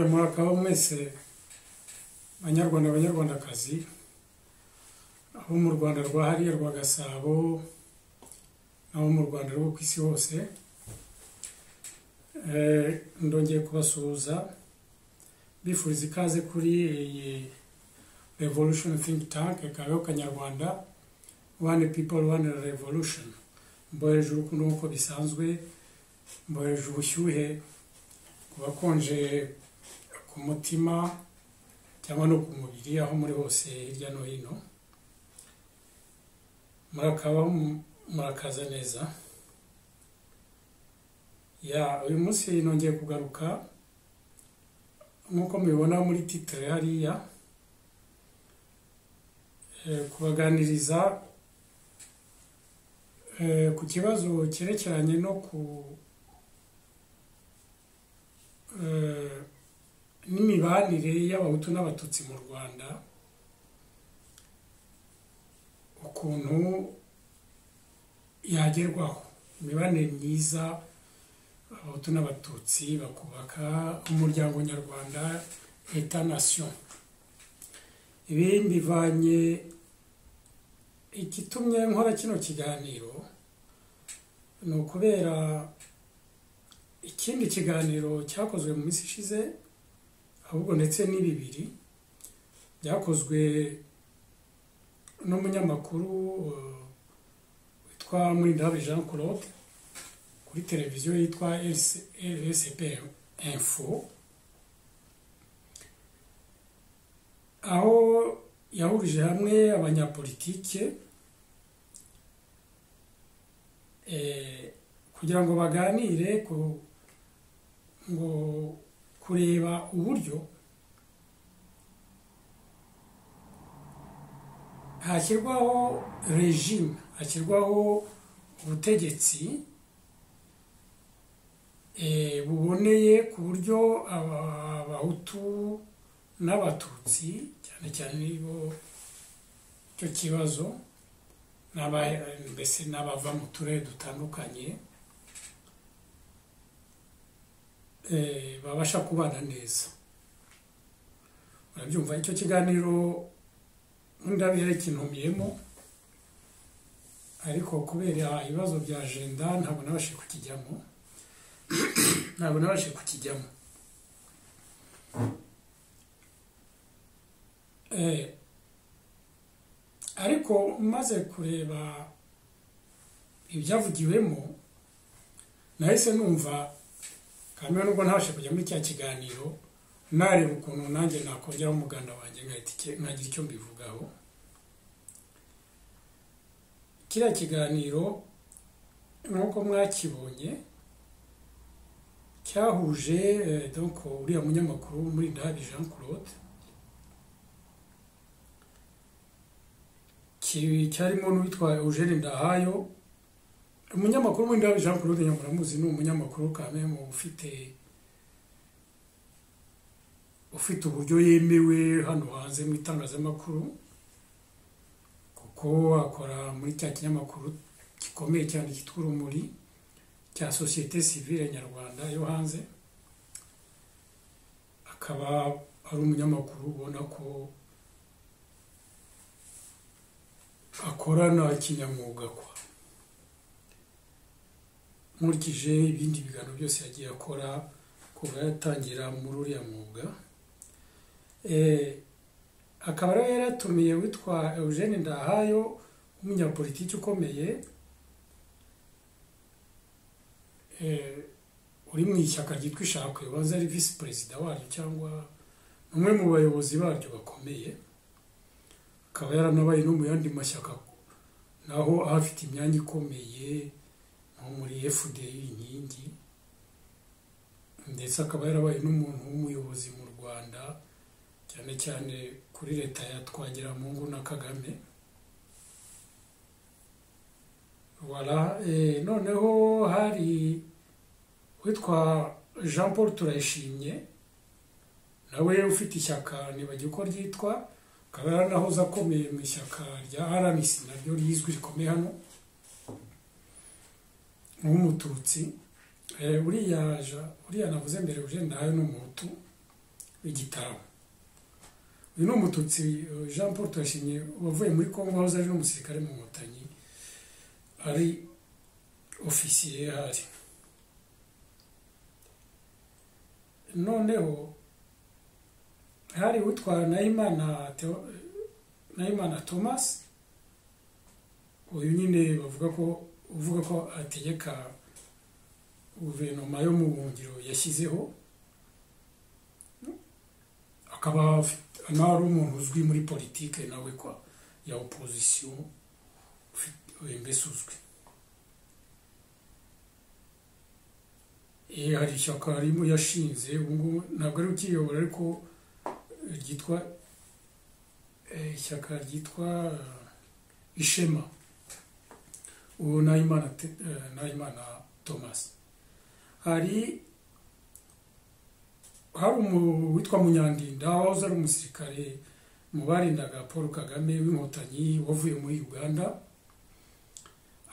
mwaka mwese banyarwanda banyarwandakazi abo mu rwanda rwa hariya rwa gasabo n'abo mu rwanda rwo ku isi hose Eh, ndongeye kubasuhuza bifuriza ikaze kuri iyi revolution think tank kabeho kanyarwanda one people one revolution mbohereje urukundo nk'uko bisanzwe mbohereje ubushyuhe ku bakonje ku mutima cyangwa no ku mubiri aho muri hose hirya no hino murakabaho mu- murakaza neza ya uyu munsi nongeye kugaruka nk'uko mubibona muri titire hariya eh, kubaganiriza eh, ku kibazo cyerekeranye no ku eh, n'imibanire y'abahutu n'abatutsi mu rwanda ukuntu yagerwaho imibanire myiza abahutu n'abatutsi bakubaka umuryango nyarwanda leta nation ibi mbivanye igitumye nkora kino kiganiro ni ukubera ikindi kiganiro cyakozwe mu minsi ishize ahubwo ndetse ni bibiri byakozwe n'umunyamakuru eh, witwa Mulindahabi Jean Claude kuri televiziyo yitwa RSP Info aho yahurije hamwe abanyapolitike eh, kugira ngo baganire ku ngo kureba uburyo hashyirwaho regime hashyirwaho ubutegetsi eh, buboneye ku buryo aba- abahutu n'abatutsi cyane cyane bo icyo kibazo n'aba- mbese n'abava mu turere dutandukanye eh, babasha kubana neza murabyumva icyo kiganiro ndabere kintumiyemo ariko kubera ibibazo bya ajenda ntabwo nabashe kukijyamo ntabwo nabashe kukijyamo Eh, ariko maze kureba ibyavugiwemo nahise numva kandi nubwo ntabashe kujya muri cya kiganiro nareba ukuntu nanjye nakongeraho umuganda wanjye ngahita icyo- nkagira icyo mbivugaho kiriya kiganiro nk'uko mwakibonye cyahuje eh, donc uriya munyamakuru muri Ndahabi Jean Claude ki- cyarimo n'uwitwa Eugene Ndahayo umunyamakuru muri Ndahabi Jean Claude nyamuramuzi ni umunyamakuru kamemu ufite ufite uburyo yemewe hano hanze mu itangazamakuru kuko akora muri cya kinyamakuru gikomeye cyane cyitwa urumuri cya sosiyete sivile nyarwanda yo hanze akaba ari umunyamakuru ubona ko akorana kinyamwuga kwa nkurikije ibindi biganiro byose yagiye akora kuva yatangira muri uriya mwuga Eh, akaba rero yaratumiye witwa Eugene Ndahayo umunyapolitiki ukomeye eh, uri mu ishyaka ryitwa ishakwe wahoze ari visi perezida waryo cyangwa umwe mu bayobozi baryo bakomeye akaba yaranabaye no mu yandi mashyaka naho ahafite imyanya ikomeye nko muri FDL inkingi ndetse akaba yarabaye n'umuntu w'umuyobozi mu Rwanda cyane cyane kuri leta ya Twagiramungu na Kagame wala eh, noneho hari witwa Jean Paul Turayishimye nawe ufite ishyaka nibagiwe uko ryitwa akaba yaranahoze akomeye mu ishyaka rya RMC naryo rizwi rikomeye hano nk'umututsi Eh, uriya ja- uriya navuze mbere uje ndahayo ni umuhutu igitaramo uyu ni umututsi eh, jean paul turashimye wavuye muri congo wahoze ari n'umusirikare mu nkotanyi ari ofisiye ahari noneho hari utwara nahimana Theo- nahimana thomas uyu nyine bavuga ko uvuga ko ategeka guverinoma yo mu buhungiro yashyizeho akaba afite- nawe ari umuntu uzwi muri politike nawe kwa ya opozisiyo ufite- mbese uzwi Eh, hari ishyaka arimo yashinze ubu ngubu ntabwo ari ukiyobora ariko eh, ryitwa eh, ishyaka ryitwa eh, ishema uwo nahimana Te- eh, nahimana thomas hari hari umu- witwa munyandinda wahoze ari umusirikare mu barindaga paul kagame w'inkotanyi wavuye muri uganda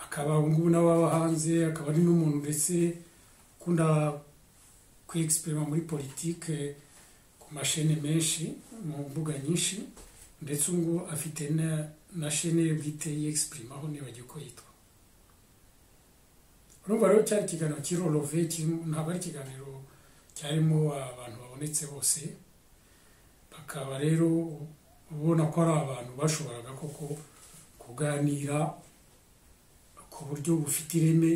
akaba ubu ngubu n'ababa hanze akaba ari n'umuntu ndetse ukunda kwigisipirima muri politike ku mashene menshi mu mbuga nyinshi ndetse ubu ngubu afite na, na shene ye bwite yexpirimaho nibagiwe uko yitwa urumva rero cyari ikiganiro kirorove ntabwo ari ikiganiro cyarimo abantu babonetse bose bakaba rero ubona ko ari abantu bashoboraga koko kuganira ku buryo bufite ireme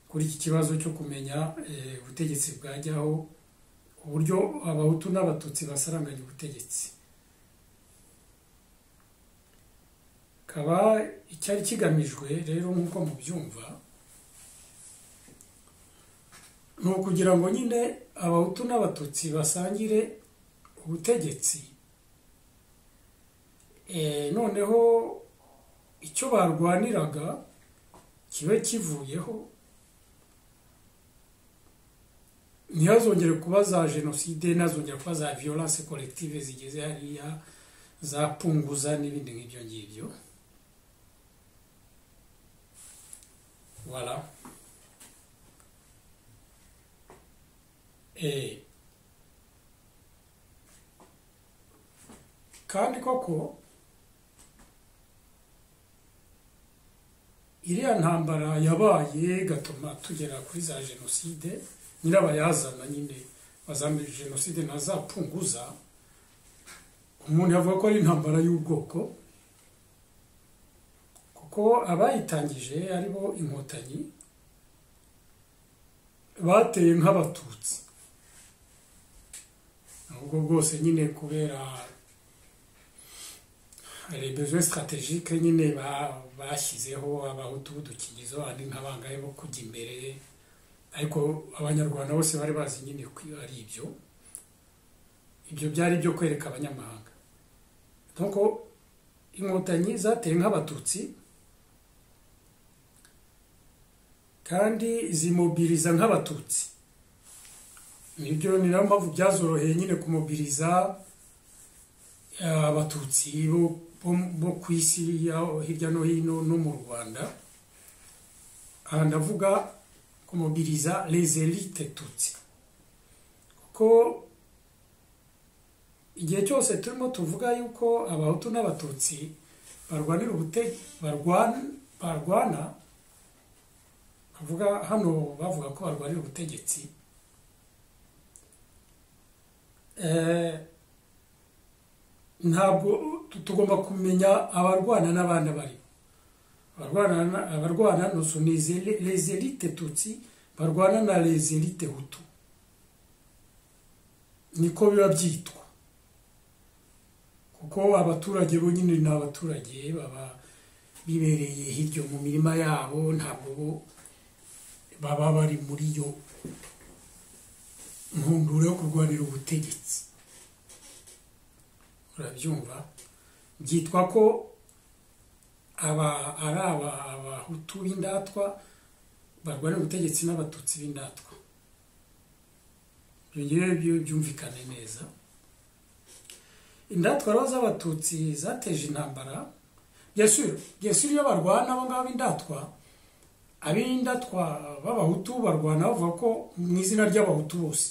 kuri iki kibazo cyo kumenya eh, ubutegetsi bwajyaho uburyo abahutu n'abatutsi basaranganya ubutegetsi kaba icyari kigamijwe rero nk'uko mubyumva ni ukugira ngo nyine abahutu n'abatutsi basangire ubutegetsi Eh, noneho icyo barwaniraga kibe kivuyeho ntihazongere kuba za jenoside ntihazongere kuba za violence collective zigeze hariya za punguza n'ibindi nk'ibyo ngibyo voilà Eh. kandi koko iriya ntambara yabaye igatuma tugera kuri za jenoside nyirabayazana nyine wa za jenoside ntazapunguza umuntu yavuga ko ari intambara y'ubwoko kuko abayitangije ari bo inkotanyi bateye nk'abatutsi ubwo bwose nyine kubera hari besoin strategique nyine ba- bashyizeho abahutu b'udukingirizo ari nk'abangahe bo kujya imbere ariko abanyarwanda bose bari bazi nyine ko ari ibyo ibyo byari ibyo kwereka abanyamahanga nuko inkotanyi zateye nk'abatutsi kandi zimobiriza nk'abatutsi nibyo ni nayo mpamvu byazoroheye nyine kumobiriza abatutsi bo bo- bo ku isi yaho hirya no hino no mu rwanda aha ndavuga kumobiriza les elite tutsi kuko igihe cyose turimo tuvuga yuko abahutu n'abatutsi barwanira ubute barwana barwana bavuga hano bavuga ko barwanira ubutegetsi eh, ntabwo tu- tugomba kumenya abarwana n'abana bari abarwana na- abarwana no sont les éli- les élites tutsi barwana na les élites hutu niko biba byitwa kuko abaturage bo nyine ni abaturage baba bibereye hirya mu mirima yabo ntabwo bo baba bari muri yo ntumburo yo kurwanira ubutegetsi urabyumva byitwa ko aba ari aba abahutu b'indatwa barwanira ubutegetsi n'abatutsi b'indatwa ibyo ngewe byo- byumvikane neza indatwa rero z'abatutsi zateje intambara byesuri byesuri iyo barwana abo ngabo b'indatwa ab'indatwa b'abahutu barwana bavuga ko mu izina ry'abahutu bose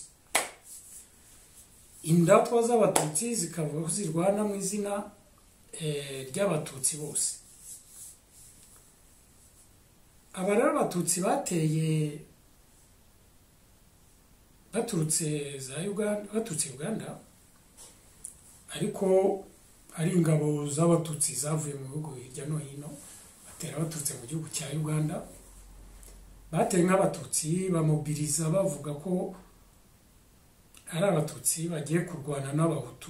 indatwa z'abatutsi zikavuga ko zirwana mu izina eh, ry'abatutsi bose aba rero abatutsi bateye baturutse za uganda baturutse uganda ariko ari ingabo z'abatutsi zavuye mu bihugu hirya no hino batera baturutse mu gihugu cya uganda bateye nk'abatutsi bamobiriza bavuga ko ari abatutsi bagiye kurwana n'abahutu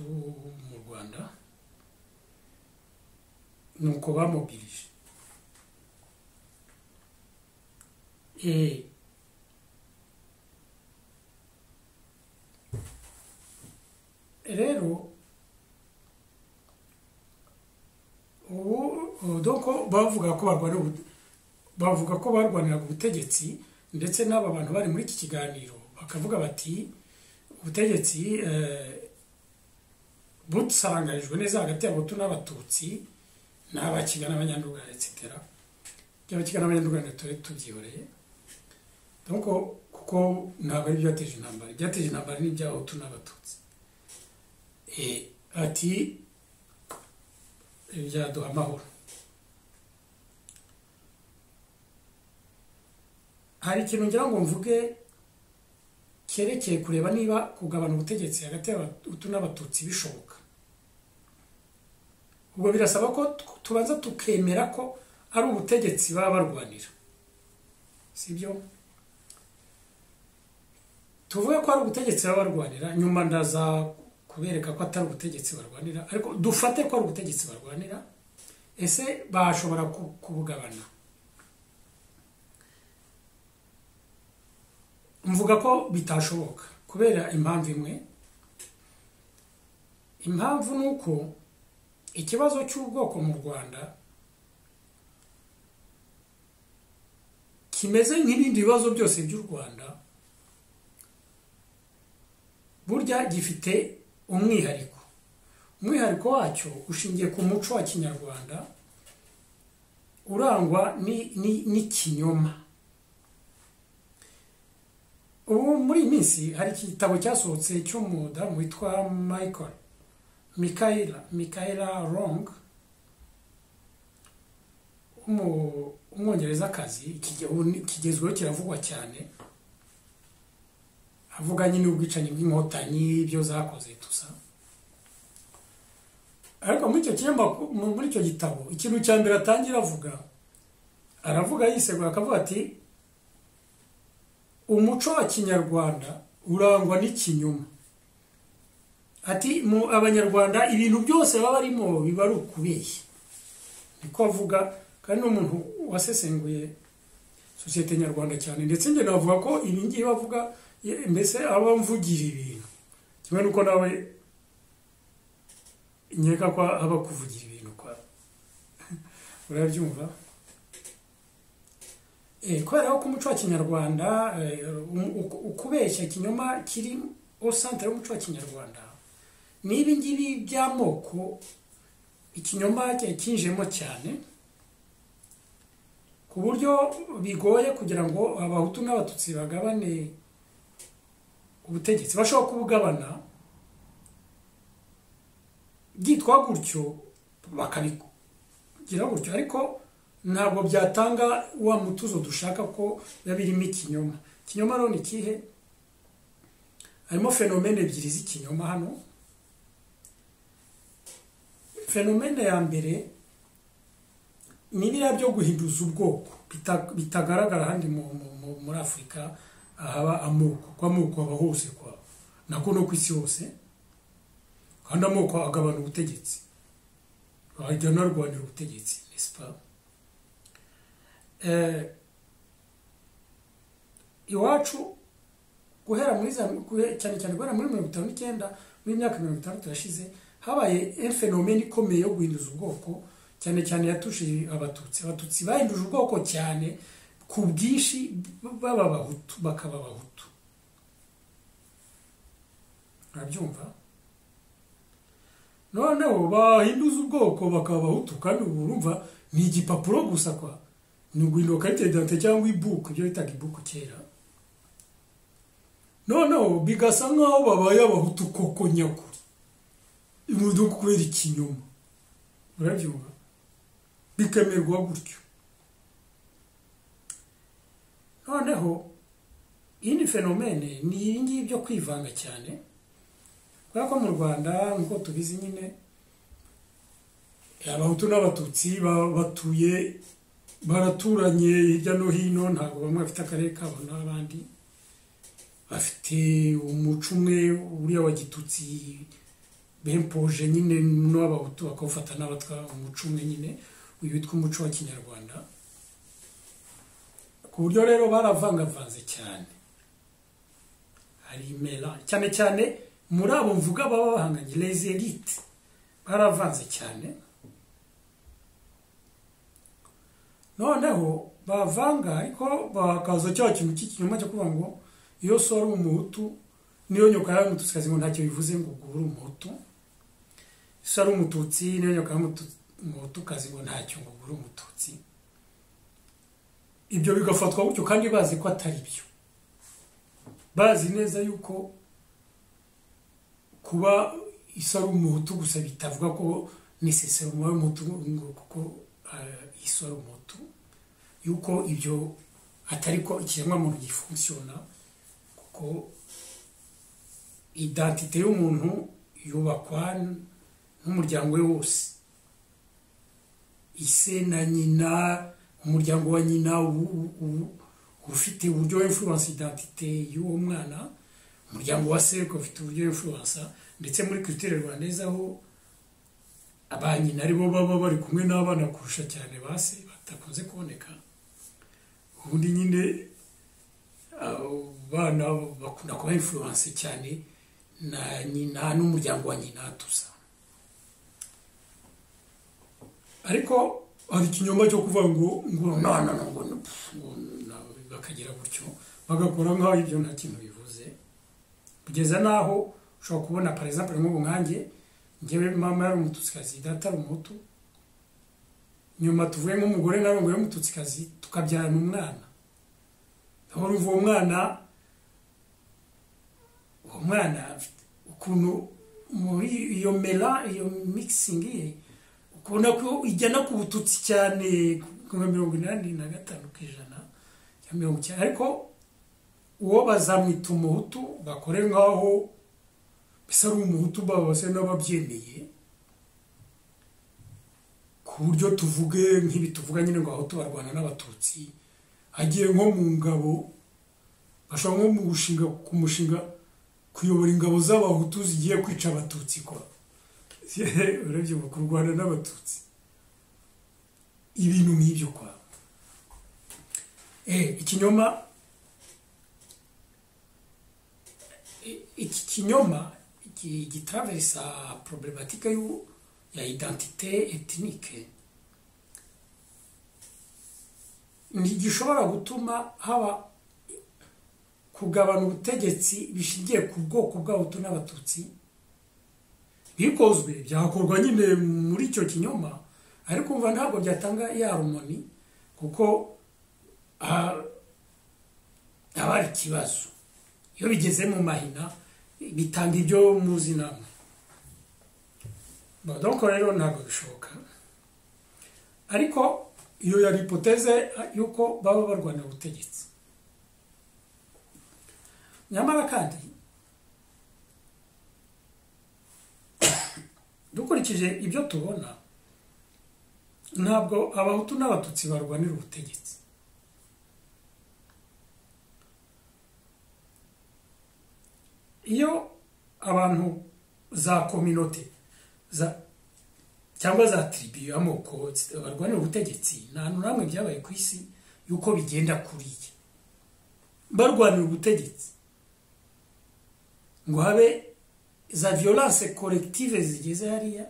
mu rwanda nuko bamubwirije rero ubu doko bavuga ko barwanira bavuga ko barwaniraga ubutegetsi ndetse n'aba bantu bari muri iki kiganiro bakavuga bati ubutegetsi busarangarijwe neza hagati y'abahutu n'abatutsi n'abakigana abanyarwanda etc by'abakigana abanyarwanda turi tubyihoreye nuko kuko ntabwo ari ibyateje intambara ibyateje intambara ni iby'abahutu n'abatutsi ati byaduha amahoro hari ikintu ngira ngo mvuge cyerekeye kureba niba kugabana ubutegetsi hagati y'abahutu n'abatutsi bishoboka ubwo birasaba ko tubanza tukemera ko ari ubutegetsi baba barwanira si byo tuvuge ko ari ubutegetsi baba barwanira nyuma ndaza kubereka ko atari ubutegetsi barwanira ariko dufate ko ari ubutegetsi barwanira ese bashobora kubugabana mvuga ko bitashoboka kubera impamvu imwe impamvu ni uko ikibazo cy'ubwoko mu rwanda kimeze nk'ibindi bibazo byose by'u rwanda burya gifite umwihariko umwihariko wacyo ushingiye ku muco wa kinyarwanda urangwa n'ikinyoma ubu muri iyi minsi hari igitabo cyasohotse cy'umudamu witwa michael Mikaela Mikaela Wrong umwongerezakazi kigezweho kiravugwa cyane avuga nyine ubwicanyi bw'inkotanyi ibyo zakoze tusa ariko muri icyo muri icyo gitabo ikintu cya mbere atangira avuga aravuga yisegura akavuga ati umuco wa kinyarwanda urangwa n'ikinyoma ati mu abanyarwanda ibintu byose baba barimo biba ari ukubeshya niko avuga kandi n'umuntu wasesenguye sosiyete nyarwanda cyane ndetse njye navuga ko ibi ngibi bavuga mbese aba mvugira ibintu kimwe n'uko nawe nkeka ko aba kuvugira ibintu kwa urabyumva kubera ko umuco wa kinyarwanda ukubeshya ikinyoma kiri au centre y'umuco wa kinyarwanda ni ibingibi by'amoko ikinyoma kinjemo cyane ku buryo bigoye kugira ngo abahutu n'abatutsi bagabane ubutegetsi bashobora kubugabana byitwa gutyo bakabigira gutyo ariko ntabwo byatanga wa mutuzo dushaka ko biba birimo ikinyoma ikinyoma rero ni ikihe harimo fenomene ebyiri z'ikinyoma hano fenomene ya mbere ni biriya byo guhinduza ubwoko bitagaragara ahandi muri afurika haba amoko kuko amoko aba hose nako no ku isi hose kandi amoko agabana ubutegetsi wajya narwanira ubutegetsi nesipa iwacu guhera muri cyane cyane guhera muri mirongo itanu n'icyenda muri myaka mirongo itandatu yashize habaye fenomene ikomeye yo guhinduza ubwoko cyane cyane yatushije abatutsi abatutsi bahinduje ubwoko cyane ku bwinshi baba abahutu bakaba abahutu urabyumva noneho bahinduza ubwoko bakaba abahutu kandi ubu urumva ni igipapuro gusa kwa ni uguhinduka karite cyangwa ibuku ibyo bitaga ibuku kera noneho bigasa nk'aho babaye abahutu koko nyakuri imodoka kubera ikinyoma urabyumva bikemerwa gutyo noneho iyi ni fenomene ni iyi ngiyi byo kwivanga cyane kubera ko mu rwanda nk'uko tubizi nyine abahutu n'abatutsi ba- batuye baraturanye hirya no hino ntabwo bamwe bafite akarere kabo n'abandi bafite umuco umwe uriya wa gitutsi bempoje nyine n'abahutu bakawufata n'abatwa umuco umwe nyine uyu witwa umuco wa kinyarwanda ku buryo rero baravangavanze cyane hari imera cyane cyane muri abo mvuga baba bahanganye les elites baravanze cyane noneho bavanga ariko bakaza cya kintu cy'ikinyoma cyo kuvuga ngo iyo so ari umuhutu niyo nyoka yawe umutusikazi ngo ntacyo bivuze ngo ubwo uri umuhutu so ari umututsi niyo nyoka yawe umutukazi ngo ntacyo ngo ubwo uri umututsi ibyo bigafatwa gutyo kandi bazi ko atari byo bazi neza yuko kuba iso ari umuhutu gusa bitavuga ko nisesero umubare w'umuhutu ngo kuko eh, iso ari umuhutu yuko ibyo atari ko ikiremwamuntu gifunkisiona kuko idantite y'umuntu yubakwa n'umuryango we wose ise na nyina umuryango wa nyina u- u- u- ufite uburyo influence identite y'uwo mwana umuryango wa seriko ufite uburyo influence ndetse muri culture rwandeza aho ba nyina aribo baba bari kumwe n'abana kurusha cyane ba se batakunze kuboneka ubundi nyine abo bana bakunda kuba influence cyane na nyina n'umuryango wa nyina tusa ariko hari ikinyoma cyo kuvuga ngo ngo nana ngo no, pfu, ngo na- bakagira gutyo bagakora nk'aho ibyo nta kintu bivuze kugeza n'aho ushobora kubona par exemple nk'ubu nkanjye ngewe mama yari umututikazi data ari umuhutu nyuma tuvuyemo umugore nawe ngo y'umututikazi tukabyarana umwana aho uva uwo mwana uwo mwana afite ukuntu muri iyo mera iyo mikisingi ye ukubona ko ijyana ku bututsi cyane nka mirongo inani na gatanu ku ijana ya mirongo icyenda ariko uwo bazamwita umuhutu bakore nk'aho mbese ari umuhutu babase n'ababyemeye ku buryo tuvuge nk'ibi tuvuga nyine ngo abahutu barwana n'abatutsi agiye nko mu ngabo bashobora nko mu gushinga ku mushinga kuyobora ingabo z'abahutu zigiye kwica abatutsi kwa urabyibuka kurwana n'abatutsi ibintu nk'ibyo kwa eh ikinyoma i- iki kinyoma iki- gitravesa problematike y'u- ya identite etnike ntigishobora gutuma haba kugabana ubutegetsi bishingiye ku bwoko bw'abahutu n'abatutsi bikozwe byakorwa nyine muri icyo kinyoma ariko umva ntabwo byatanga ya rumoni kuko ah, haba hari ikibazo iyo bigeze mu mahina bitanga ibyo muzi namwe Bon, donc rero ntabwo bishoboka ariko iyo yari ipoteze y'uko baba barwanira ubutegetsi nyamara kandi dukurikije ibyo tubona ntabwo abahutu n'abatutsi barwanira ubutegetsi iyo abantu za kominote za cyangwa za tribu y'amoko barwanira ubutegetsi nta hantu na hamwe byabaye ku isi y'uko bigenda kuriya barwanira ubutegetsi ngo habe za violence collective zigeze hariya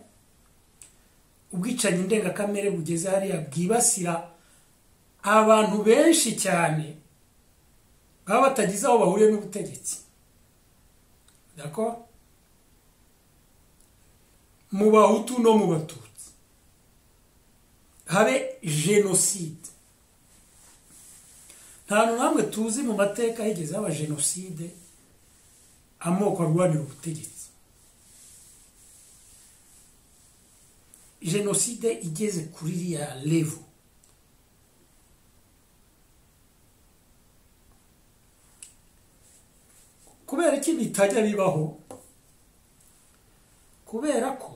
ubwicanyi ndengakamere bugeze hariya bwibasira abantu benshi cyane baba batagize aho bahuriye n'ubutegetsi dako mu bahutu no mu batutsi habe jenoside nta hantu namwe tuzi mu mateka higeze haba jenoside amoko arwanira ubutegetsi jenoside igeze kuri iriya levo kubera iki bitajya bibaho kubera ko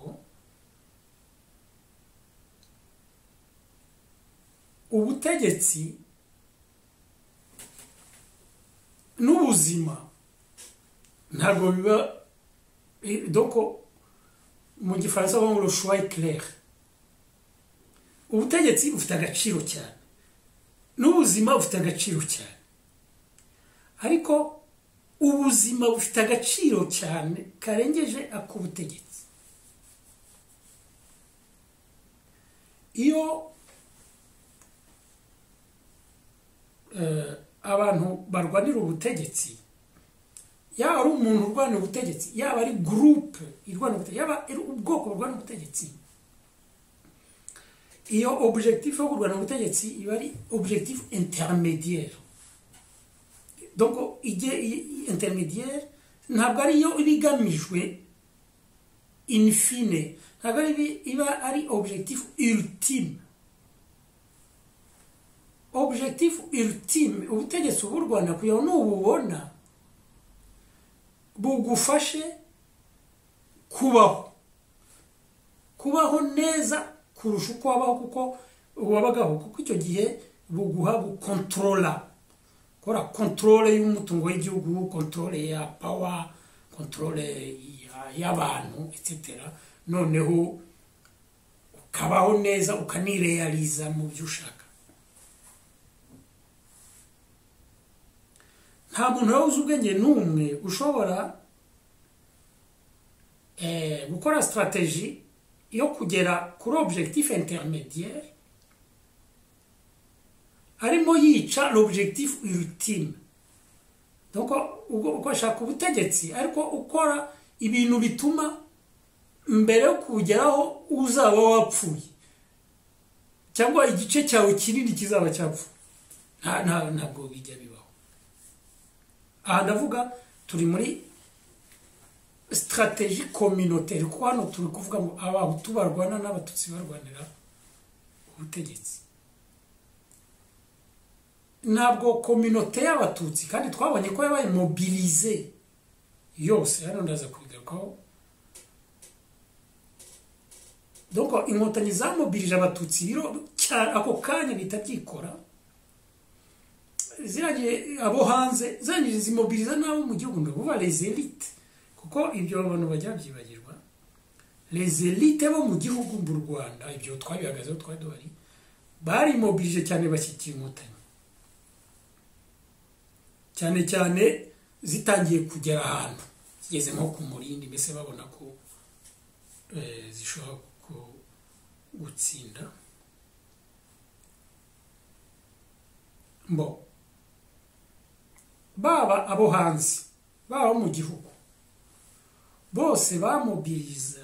ubutegetsi n'ubuzima ntabwo biba doko mu gifaransa bavuga ngo shuwa ikirere ubutegetsi bufite agaciro cyane n'ubuzima bufite agaciro cyane ariko ubuzima bufite agaciro cyane karengeje ak'ubutegetsi iyo abantu barwanira ubutegetsi yaba ari umuntu urwanira ubutegetsi yaba ari gurupe irwanira ubutegetsi yaba ari ubwoko burwanira ubutegetsi iyo objekitifu yo kurwana ubutegetsi iba ari objekitifu interimediyeri interimediyeri ntabwo ariyo iba igamijwe infine ntabwo iba ari objekitifu irutime objekitifu irutime ubutegetsi uburwana kugira ngo nububona bugufashe kubaho kubaho neza kurusha uko wabaho kuko wabagaho kuko icyo gihe buguha gukontorora gukora kontorore y'umutungo w'igihugu kontorore ya pawa kontorore y'abantu etc noneho ukabaho neza ukanireyariza mu byo ushaka nta muntu wabuze ubwenge n'umwe ushobora gukora sitarateji yo kugera kuri objekitifu interimediyeri arimo yica l'objekitifu irutime ukoshaka ubutegetsi ariko ukora ibintu bituma mbere yo kugeraho uzaba wapfuye cyangwa igice cyawe kinini kizaba cyapfuye ntabwo bijya bibaho aha ndavuga turi muri sitarateji kominoteri kuko hano turi kuvuga ngo abahutu barwana n'abatutsi barwanira ubutegetsi ntabwo kominote y'abatutsi kandi twabonye ko yabaye mobilize yose hano ndaza kubigarukaho dore inkotanyi zamobilije abatutsi biro ako kanya bihita byikora ziragiye abo hanze zirangije zimobiliza n'abo mu gihugu ngo buba elite kuko ibyo abantu bajya babyibagirwa elite bo mu gihugu mu rwanda ibyo twabihagazeho twari duhari barimobilije cyane bashyigikiye inkotanyi cyane cyane zitangiye kugera ahantu zigeze nko ku murindi mbese babona ko zishobora gutsinda mbo baba abo hanze baba mu gihugu bose bamubiriza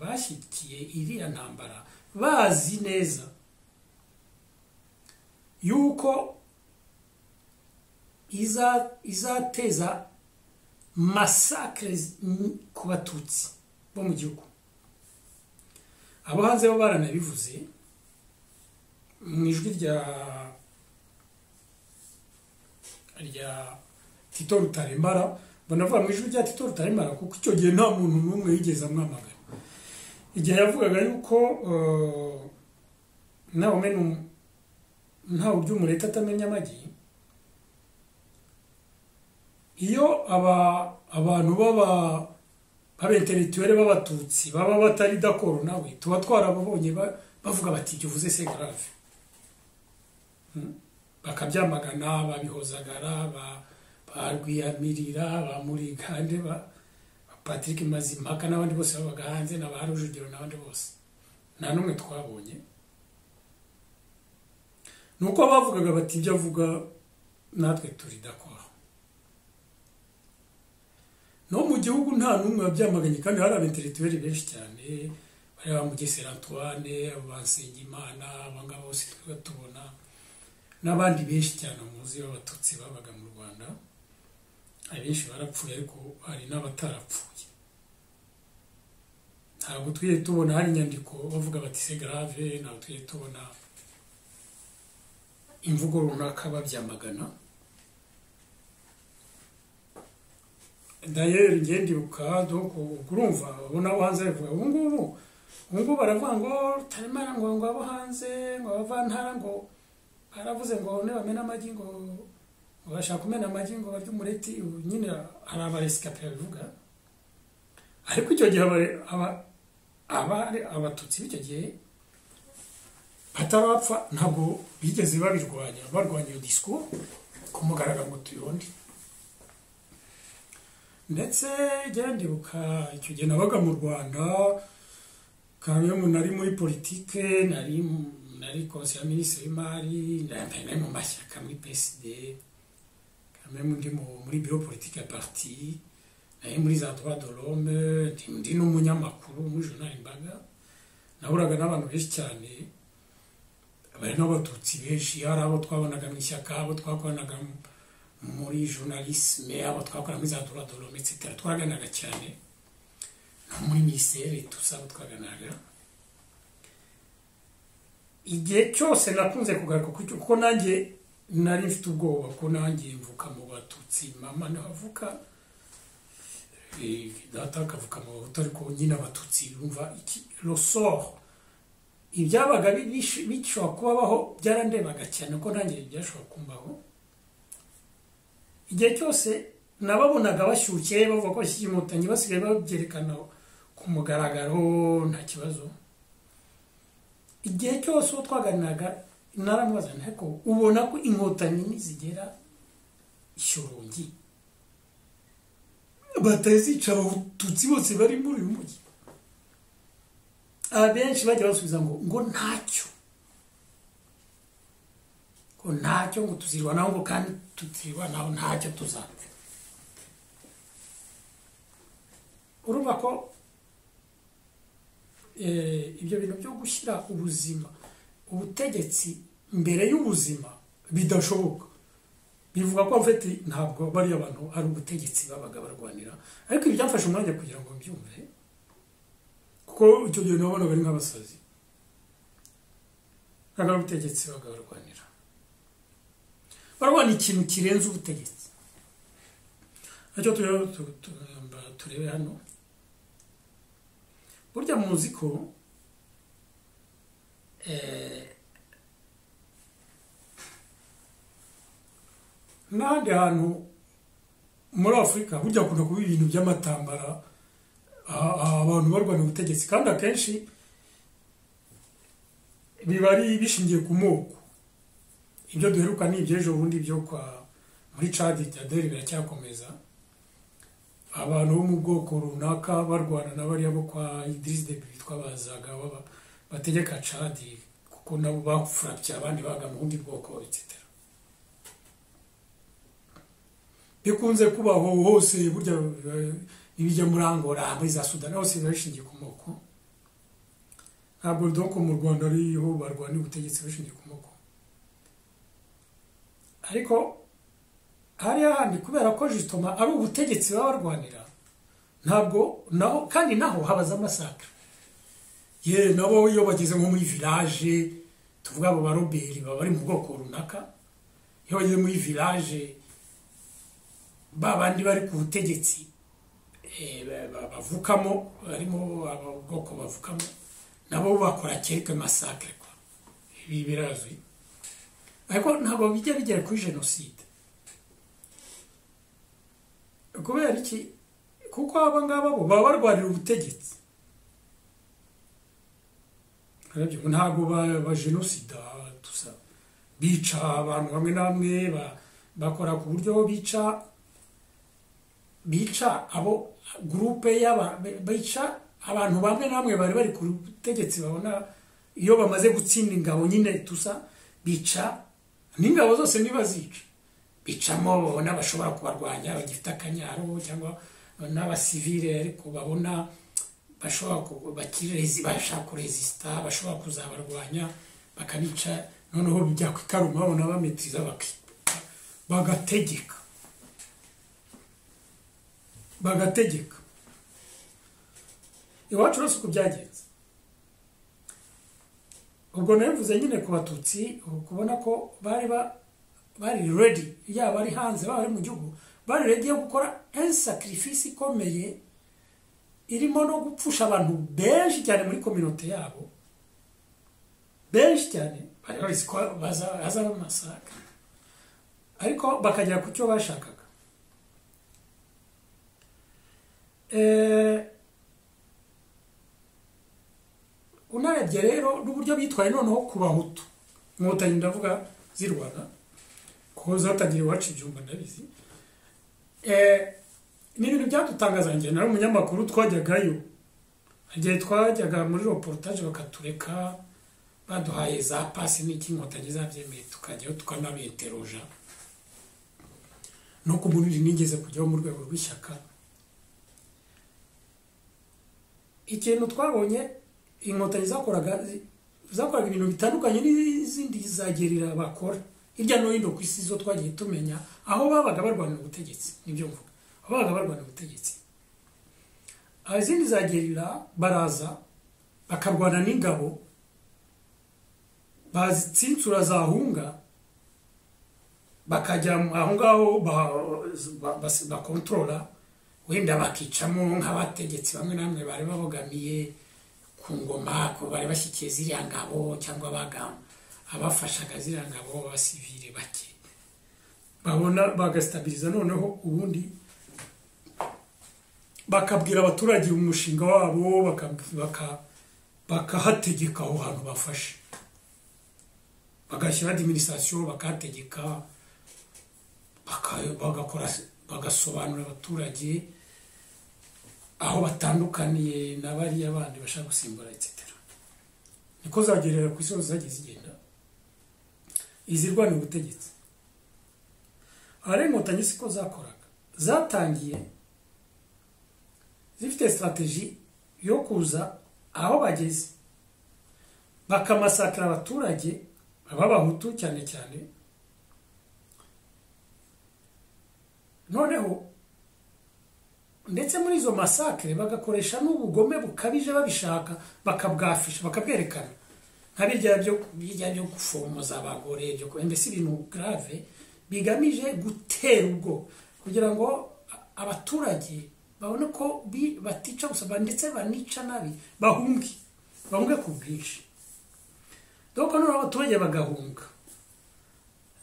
bashyigikiye iriya ntambara bazi neza yuko izateza masakire ku batutsi bo mu gihugu abo hanze bo baranabivuze mu ijwi rya rya tito rutaremara banavuga mu ijwi rya tito rutaremara kuko icyo gihe nta muntu n'umwe yigeze amwamagana igihe yavugaga yuko ntawe umenya ntawe uburyo umureta atamenya amagi iyo abantu baba b'abentelituwere b'abatutsi baba batari dakoro nawe tuba twarababonye bavuga bati ibyo uvuze se garave bakabyamagana babihozagara barwiyamirira ba murigande ba patrick mazimpaka n'abandi bose babaga hanze na ba rujugiro n'abandi bose nta n'umwe twabonye ni uko bavugaga bati ibyo avuga natwe turi dakora no mu gihugu nta n'umwe wabyamaganye kandi hari abentelituweri benshi cyane bari ba mugesera antoine ba nsengimana abangaba bose twaba tubona n'abandi benshi cyane muzi b'abatutsi babaga mu rwanda abenshi barapfuye ariko hari n'abatarapfuye ntabwo tujye tubona hari inyandiko bavuga bati se garave ntabwo tujye tubona imvugo runaka babyamagana dayeri ngendibuka doko urumva ubona abo hanze bavuga ubu ngubu ubu ngubu baravuga ngo rutaremara ngo ngo abo hanze ngo abavantara ngo baravuze ngo nibamena amagi ngo ngo bashaka kumena amagi ngo barye umureti ubu nyine hari abaresikape babivuga ariko icyo gihe abari abatutsi b'icyo gihe batarapfa ntabwo bigeze babirwanya barwanya iyo disiko ku mugaragaro ngo tuyonde ndetse ndibuka icyo gihe nabaga mu rwanda kandi nari muri politike nari nari konseye minisitiri w'imari nari mu mashyaka muri psd kandi muri biro politike ya pariti nari muri za tuba dorome ndi n'umunyamakuru muri jonali imbaga nahuraga n'abantu benshi cyane bari n'abatutsi benshi hari abo twabonaga mu ishyaka abo twakoranaga muri journalisme abo twakora muri za doradorome etc twaganaga cyane no muri minisiteri tuzi abo twaganaga igihe cyose nakunze kugaruka kuko nanjye nari mfite ubwoba ko nanjye mvuka mu batutsi mama navuka data akavuka mu bahutu ariko nyine abatutsi bumva iki rosoro ibyabaga bishobora kubabaho byarandebaga cyane ko nanjye byashobora kumbaho igihe cyose nababonaga bashyushye bavuga ko bashyira inkotanyi basigaye babyerekana ku mugaragaro nta kibazo igihe cyose uwo twaganiraga naramubaza ariko ubona ko inkotanyi nizigera ishyorongi batazica abatutsi bose bari muri uyu mujyi abenshi bajya basubiza ngo ngo ntacyo ko ntacyo ngo tuzirwanaho ngo kandi tutirwanaho ntacyo tuzapfa urumva ko ibyo bintu byo gushyira ubuzima ubutegetsi mbere y'ubuzima bidashoboka bivuga ko mfite ntabwo bariya bantu ari ubutegetsi babaga barwanira ariko ibi byafashe umwanya kugira ngo mbyumve kuko icyo gihe nabonaga ari nk'abasazi ntabwo ari ubutegetsi babaga barwanira barabona ikintu kirenze ubutegetsi nacyo turebe hano burya muzi ko n'ahandi hantu muri afurika burya akunda kuba ibintu by'amatambara abantu barwanya ubutegetsi kandi akenshi biba ari bishingiye ku moko ibyo duheruka ni iby'ejo bundi byo kwa muri cadi deri biracyakomeza abantu bo mu bwoko runaka barwana na bariya bo kwa idirisi de bitwa bazaga bategeka cadi kuko nabo bafurabya abandi baga mu bundi bwoko etc bikunze kubaho hose burya ibijya muri angora muri za sudani hose biba bishingiye ku moko ntabwo doko mu rwanda ariho barwana ubutegetsi bashingiye ku moko ariko hariya handi kubera ko jisitoma ari ubutegetsi baba barwanira ntabwo naho kandi naho habaza amasaka ye nabo iyo bageze nko muri village tuvuga abo baroberi baba bari mu bwoko runaka iyo bageze muri village babandi bari ku butegetsi bavukamo barimo bwoko bavukamo nabo bakora keke masakare kwa ibi birazwi ariko ntabwo bijya bigera kuri jenoside kubera iki kuko aba ngaba bo baba barwanira ubutegetsi ntabwo ba jenosida tusa bica abantu bamwe na bamwe bakora ku buryo bica bica abo gurupe bica abantu bamwe na bamwe bari bari ku butegetsi babona iyo bamaze gutsinda ingabo nyine tusa bica n'ingabo zose ntibazica bicamo babona bashobora kubarwanya bagifite akanyaro cyangwa n'abasivire ariko babona bashaka kurezisita bashobora kuzabarwanya bakabica noneho byakwita babona bametiriza bagategeka bagategeka iwacu uretse uko byagenze ubwo nabivuze nyine ku batutsi kubona ko bari ba- bari redi yaba ari hanze baba ari mu gihugu bari redi yo gukora sakirifisi ikomeye irimo no gupfusha abantu benshi cyane muri kominote yabo benshi cyane bari bazi ko baza- hazaba amasaka ariko bakagera ku cyo bashakaga Eh, unarebye rero n'uburyo bitwaye noneho ku bahutu inkotanyi ndavuga z'i rwanda ko zatangira iwacu ibyumba ndabizi Eh, ni ibintu byadutangaza njye nari umunyamakuru twajyagayo igihe twajyaga muri reportage bakatureka baduhaye za pasi n'iki inkotanyi zabyemeye tukajyayo tukanabiteroja no ku munini nigeze kujyaho mu rwego rw'ishyaka ikintu twabonye inkotanyi zakoraga zi- zakoraga ibintu bitandukanye n'izindi zagerera bakora hirya no hino ku isi zo twagiye tumenya aho babaga barwanira ubutegetsi nibyo mvuga aho babaga barwanira ubutegetsi Aho izindi zagerera baraza bakarwana n'ingabo bazitsinsura zahunga bakajya mu- aho ngaho bakontorora wenda bakicamo nk'abategetsi bamwe na bamwe bari babogamiye ku ngoma ko bari bashyikiye ziriya ngabo cyangwa abaga abafashaga ziriya ngabo b'abasivire bake babona bagasitabiliza noneho ubundi bakabwira abaturage umushinga wabo baka- baka- bakahategeka aho hantu bafashe bagashyira adiminisitirasiyo bakahategeka baka- bagakora bagasobanurira abaturage aho batandukaniye na bariya bandi bashaka gusimbura etc niko zagerera ku isi hose zagiye zigenda izirwanira ubutegetsi ahari inkotanyi siko zakoraga zatangiye zifite sitrategi yo kuza aho bageze bakamasakira abaturage b'abahutu cyane cyane noneho ndetse muri izo masakire bagakoresha n'ubugome bukabije babishaka bakabwafisha bakabwerekana nka birya byo birya byo gufomoza abagore byo ku- mbese ibintu grave bigamije gutera ubwo kugira ngo a- abaturage babone ko bi- batica gusa ba- ndetse banica nabi bahunge bahunge ku bwinshi dore noneho abaturage bagahunga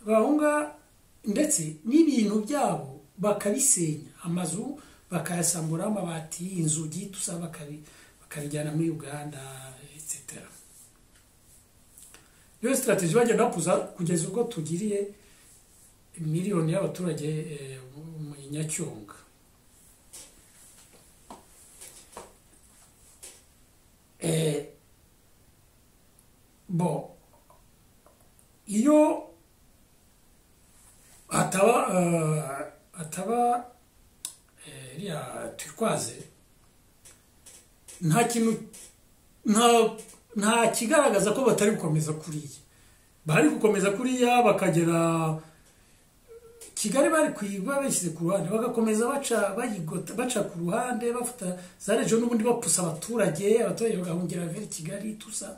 bahunga ndetse n'ibintu byabo bakabisenya amazu bakayasamburaho amabati inzugi tusa bakabi- bakabijyana muri uganda etc niyo sitarateji bagenda bakuza kugeza ubwo tugiriye miliyoni y'abaturage eh, mu nyacyonga Eh, bo iyo hataba eh, hataba eh, iriya turikwaze nta kintu nta nta kigaragaza ko batari gukomeza kuriya bari gukomeza kuriya bakagera kigali bari kuyiba bashyize ku ruhande bagakomeza baca bayigota baca ku ruhande bafata za rejo n'ubundi bapusa abaturage abaturage bagahungira vers kigali tusa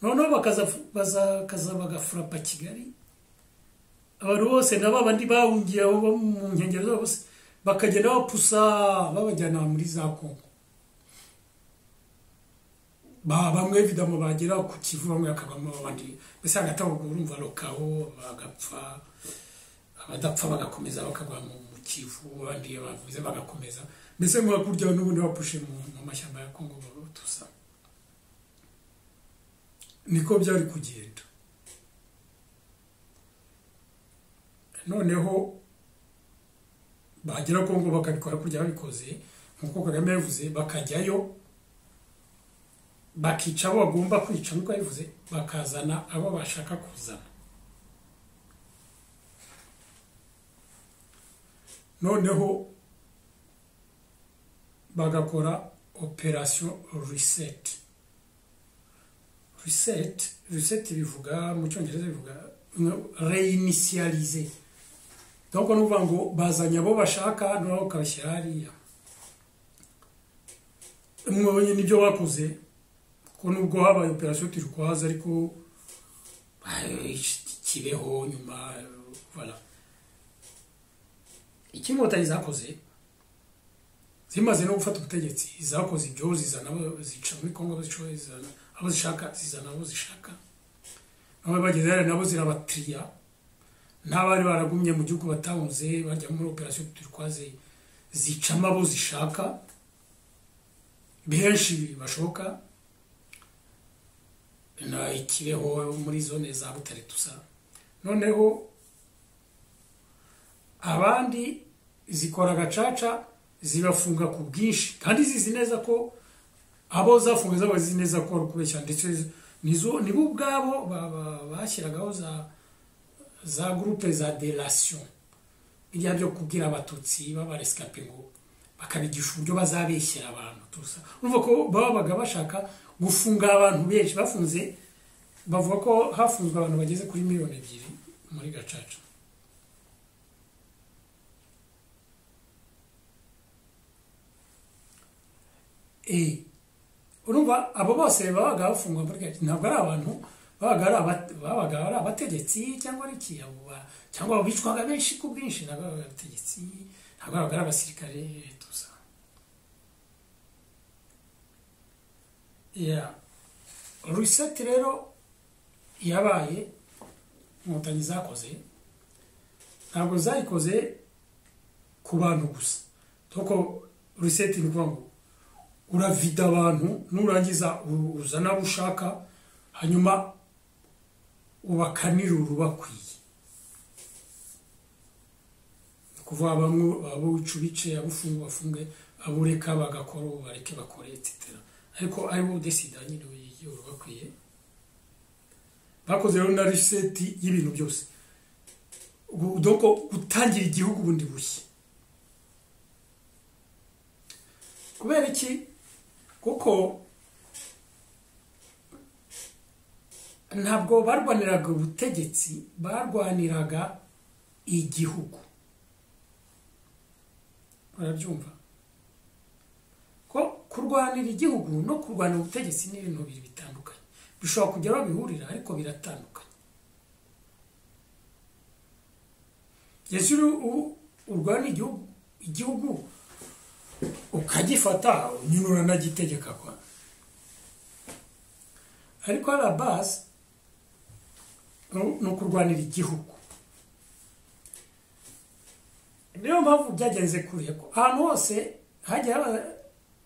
noneho bakaza bakaza bagafurapa kigali abantu bose na babandi bahungiye aho bo mu nkengero zabo bose bakagenda bapusa babajyana muri za kongo ba bamwe vidamo bagera ku kivu bamwe hakabamo abandi mbese hagati aho ubwo urumva lokaho bagapfa abadapfa bagakomeza bakagwa mu mu kivu abandi iyo bavuze bagakomeza mbese ngo hakurya n'ubundi bapushe mu mu mashyamba ya kongo tusa niko byari kugenda noneho bagera kongo bakabikora kurya babikoze nk'uko kagame yabivuze bakajyayo bakica abo bagomba kwica nk'uko yabivuze bakazana abo bashaka kuzana noneho bagakora operasiyo riseti riseti riseti bivuga mu cyongereza bivuga reyinisiyarize ahubwo ni ukuvuga ngo bazanye abo bashaka noneho ukabashyira hariya mwabonye n'ibyo bakoze ko nubwo habaye operasiyo turikwaza ariko kibeho nyuma bara icyo inkotanyi zakoze zimaze no gufata ubutegetsi zakoze ibyo zizana abo zica muri kongo zizana abo zishaka zizana abo zishaka nabo bageze hariya nabo zirabatiriya n'abari baragumye mu gihugu batahunze bajya muri operasiyo turikwaze zicamo abo zishaka benshi bashoka na ikibeho muri zone za butare dusa noneho abandi zikora agacaca zibafunga ku bwinshi kandi zizi neza ko abo zafunga zaba zizi neza ko ari ukubeshya ndetse nizo nibo ubwabo bashyiragaho za za gurupe za derasiyo biriya byo kubwira abatutsi babaresikape ngo bakabigisha uburyo bazabeshyira abantu tusa urumva ko babaga bashaka gufunga abantu benshi bafunze bavuga ko hafunzwe abantu bageze kuri miliyoni ebyiri muri gacaca urumva abo bose babaga bafungwa muri gacaca ntabwo ari abantu babaga ari abategetsi cyangwa ari iki cyangwa bicwaga benshi ku bwinshi ntabwo ari abategetsi ntabwo babaga ari abasirikare riseti rero yabaye inkotanyi zakoze ntabwo zayikoze ku bantu gusa kuko riseti ni ukuvuga ngo uravida abantu nurangiza uzana abo ushaka hanyuma ubakanira urubakwiye ni ukuvuga abo wica ubice abo ufunga bafunge abo ureka bagakora bareke bakore etitera ariko ari wowe udesida nyine w'igihugu bakwiye bakoze rero na riseti y'ibintu byose doko gutangira igihugu bundi bushya kubera iki kuko ntabwo barwaniraga ubutegetsi barwaniraga igihugu barabyumva kurwanira igihugu no kurwanira ubutegetsi ni ibintu bibiri bitandukanye bishobora kujya aho bihurira ariko biratandukanye yesu urwana igihugu ukagifata nyine uranagitegeka kwa ariko hari abazi ni ukurwanira igihugu niyo mpamvu byagenze kuriya ko ahantu hose hajya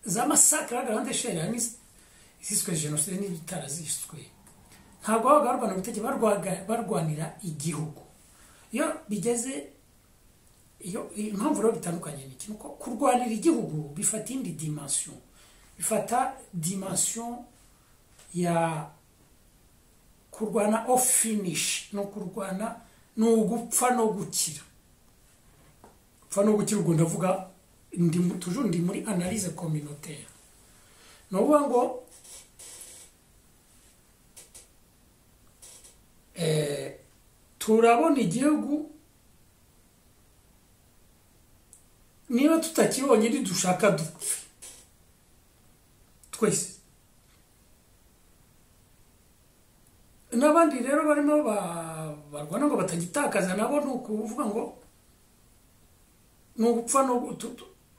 za masakara garande sheri harimo iziswe jenoside n'ibitaraziswe ntabwo babaga barwana ubutegetsi barwanira igihugu iyo bigeze iyo impamvu rero bitandukanye ni ikintu kurwanira igihugu bifata indi dimansiyo bifata dimansiyo ya kurwana ofu finishi ni ukurwana ni ugupfa no gukira gupfa no gukira ubwo ndavuga tujuru ndi muri analyse communautaire ni ukuvuga ngo turabona igihugu niba tutakibonye ntidushaka dupfe twese n'abandi rero barimo barwana ngo batagitakaza nabo ni ukuvuga ngo ni ugupfa no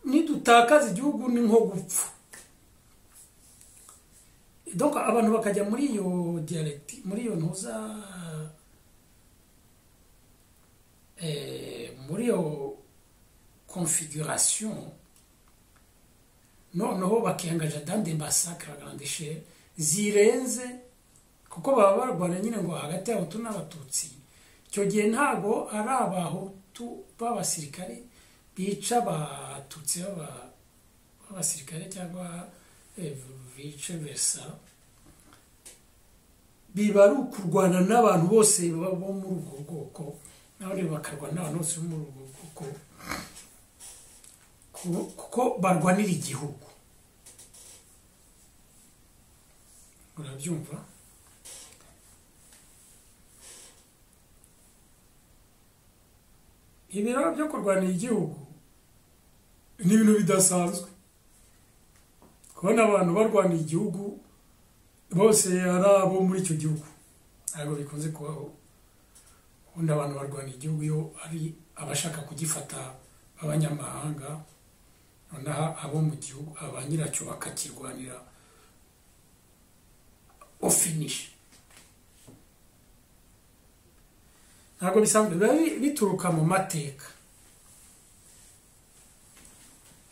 nidutakaza igihugu ni nko gupfa donc abantu bakajya muri iyo diyalegiti muri iyo ntuza muri iyo configuration noneho bakengaja dande masakara grande chere zirenze kuko baba barwana nyine ngo hagati y'abahutu n'abatutsi icyo gihe ntabwo ari abahutu b'abasirikare bica abatutsi b'abasirikare cyangwa bice besa biba ari ukurwana n'abantu bose bo muri ubwo bwoko n'abandi bakarwana n'abantu bose bo muri ubwo bwoko kuko barwanira igihugu urabyumva ibiro byo kurwanira igihugu ni ibintu bidasanzwe kubona abantu barwanira igihugu bose ari abo muri icyo gihugu ntabwo bikunze kubaho ubundi abantu barwanira igihugu iyo ari abashaka kugifata b'abanyamahanga noneho abo mu gihugu aba nyiracyo bakakirwanira ofinishi ntabwo bisanzwe biba bituruka mu mateka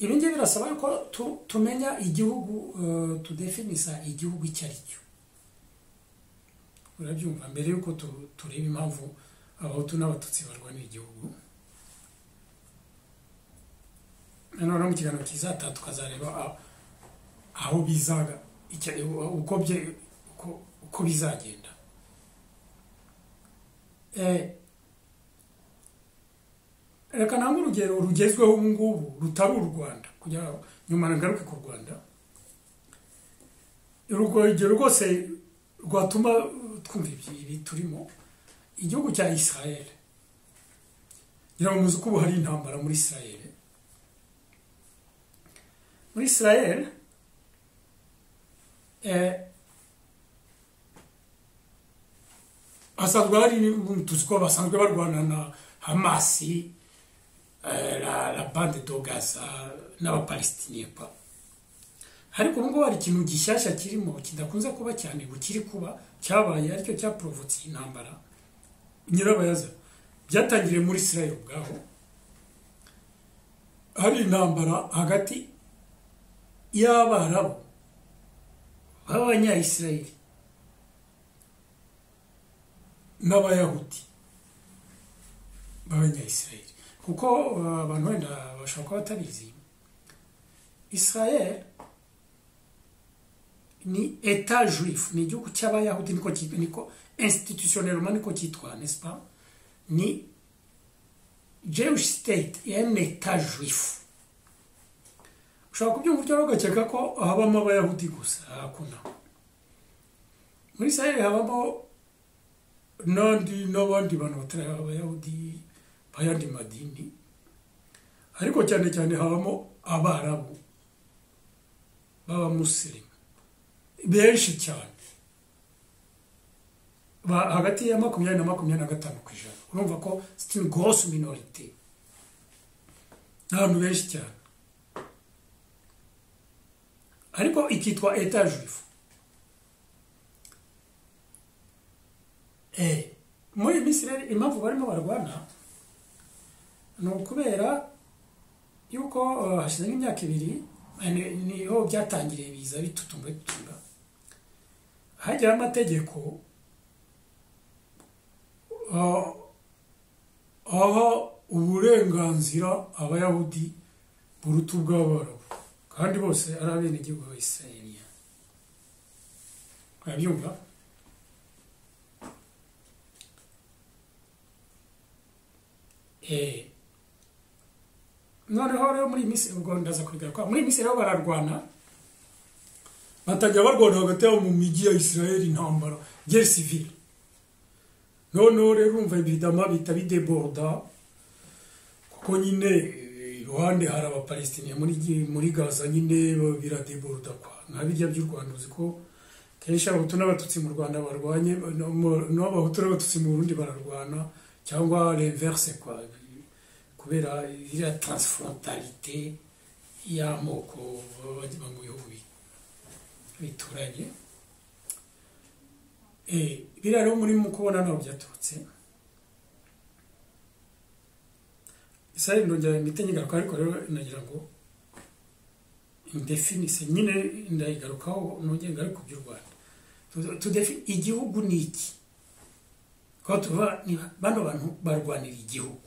ibi ngibi birasaba ko tumenya igihugu tudefinisa igihugu icyo ari cyo urabyumva mbere y'uko tureba impamvu abahutu n'abatutsi barwanira igihugu noneho mu kiganiro kizataha tukazareba aho bizaga uko bizagenda reka ntabwo urugero rugezweho ubu ngubu rutari u rwanda kugira nyuma nagaruke ku rwanda urugero rwose rwatuma twumva ibi turimo igihugu cya israel ngira ngo muzi ko ubu hari intambara muri israel muri israel hasanzwe hari tuzi ko basanzwe barwana na hamasi la, la bande do gaza n'abapalestiniye pa ariko ubu ngubu hari ikintu gishyashya kirimo kidakunze kuba cyane ngo kiri kuba cyabaye aricyo cyaporofotse intambara nyirabayaza byatangiriye muri israel ubwaho hari intambara hagati y'abarabu b'abanyayisirayeli n'abayahudi b'abanyayisirayeli kuko abantu wenda bashobora kuba batabizi israel ni eta juif ni igihugu cy'abayahudi niko niko institutionellement niko cyitwa n'est pas ni jewish state en eta juif ushobora kubyumva utyo ugakeka ko habamo abayahudi gusa hakuna muri israel habamo n'andi n'abandi bantu batari abayahudi ayandi madini ariko cyane cyane habamo abarabu b'abamusirimu benshi cyane hagati ya makumyabiri na makumyabiri na gatanu ku ijana urumva ko sitini gorosi minorite n'abantu benshi cyane ariko ikitwa eta juifu muri minsi rero impamvu barimo barwana ni ukubera yuko hashize nk'imyaka ibiri niho byatangiriye biza bitutumba bitutumba hajyaho amategeko aha uburenganzira abayahudi buruta ubw'abarabu kandi bose ari abenegihugu ba isirayeliya urabyumva eee noneho rero muri iyi minsi ubwo ndaza kubigaruka muri iyi minsi rero bararwana batajya barwana hagati yabo mu mijyi ya israel intambara gere sivire noneho rero urumva ibidama bihita bideboda kuko nyine iruhande hari abapalestiniya muri gaza nyine biradeboda kwa nka birya by'u rwanda uzi ko kenshi abahutu n'abatutsi mu rwanda barwanye n'abahutu n'abatutsi mu burundi bararwana cyangwa reverse kwa kubera iriya taransiforontarite y'amoko baba bajya mu bihugu bituranye biriya rero muri mu kubona ntabwo byaturutse isari ndongera imiti nyigaruka ariko rero nagira ngo ndefinise nyine ndayigarukaho nongera ngaruka by'u rwanda igihugu ni iki kuko tuvuga bano bantu barwanira igihugu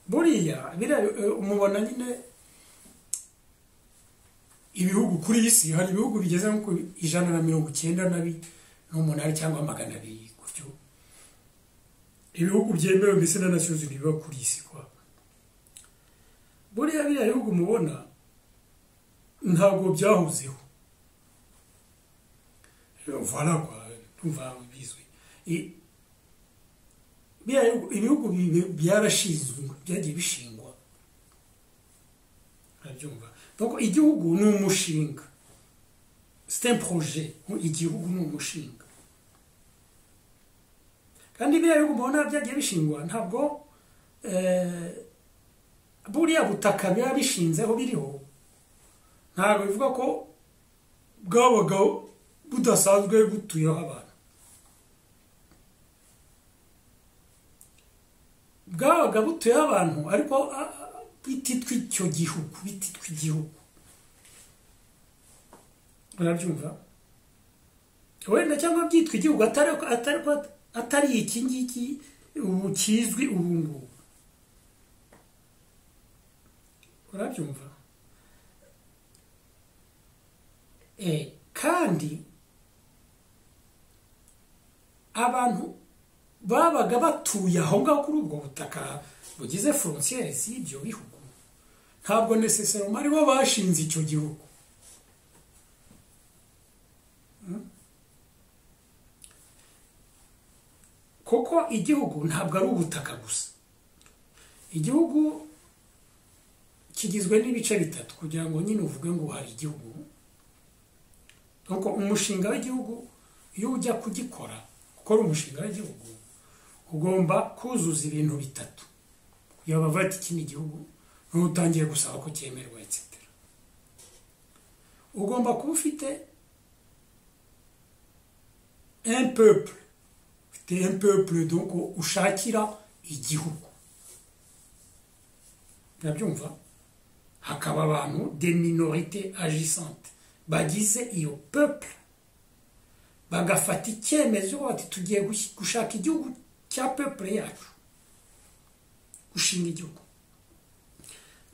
buriya umubona nyine ibihugu kuri iyi si hari ibihugu bigeze nko ku ijana na mirongo icyenda n'umunani cyangwa magana abiri gutyo ibihugu byemewe mbese na nasiyozi biba kuri iyi si kwa buriya biriya bihugu mubona ntabwo byahozeho vala kwa tumva bizwi I- bya- ibihugu bi- byarashinzwe byagiye bishingwa urabyumva Donc, igihugu ni umushinga c'est un projet igihugu ni umushinga kandi biriya bihugu mubona byagiye bishingwa ntabwo eh, buriya butaka biba bishinzeho biriho ntabwo bivuga ko bwabaga budasanzwe butuyeho abantu bwabaga butuyeho abantu ariko ah, ah, bititwa icyo gihugu bititwa igihugu urabyumva wenda cyangwa byitwa igihugu atari atari atari iki ngiki ubu kizwi ubu ngubu urabyumva Eh, kandi abantu babaga batuye aho ngaho kuri ubwo butaka bugize frontiere z'ibyo bihugu ntabwo necessarily ari bo bashinze icyo gihugu Hmm? kuko igihugu ntabwo ari ubutaka gusa igihugu kigizwe n'ibice bitatu kugira ngo nyine uvuge ngo hari igihugu nuko umushinga w'igihugu iyo ujya kugikora gukora umushinga w'igihugu ugomba kuzuza ibintu bitatu kugira ngo bavuge ati iki ni igihugu n'uwo utangiye gusaba ko cyemerwa etc ugomba kuba ufite un peuple ufite un peuple donc ushakira igihugu urabyumva hakaba abantu de minorite agisante bagize iyo peuple bagafata icyemezo bati tugiye gush- gushaka igihugu cya peuple yacu gushinga igihugu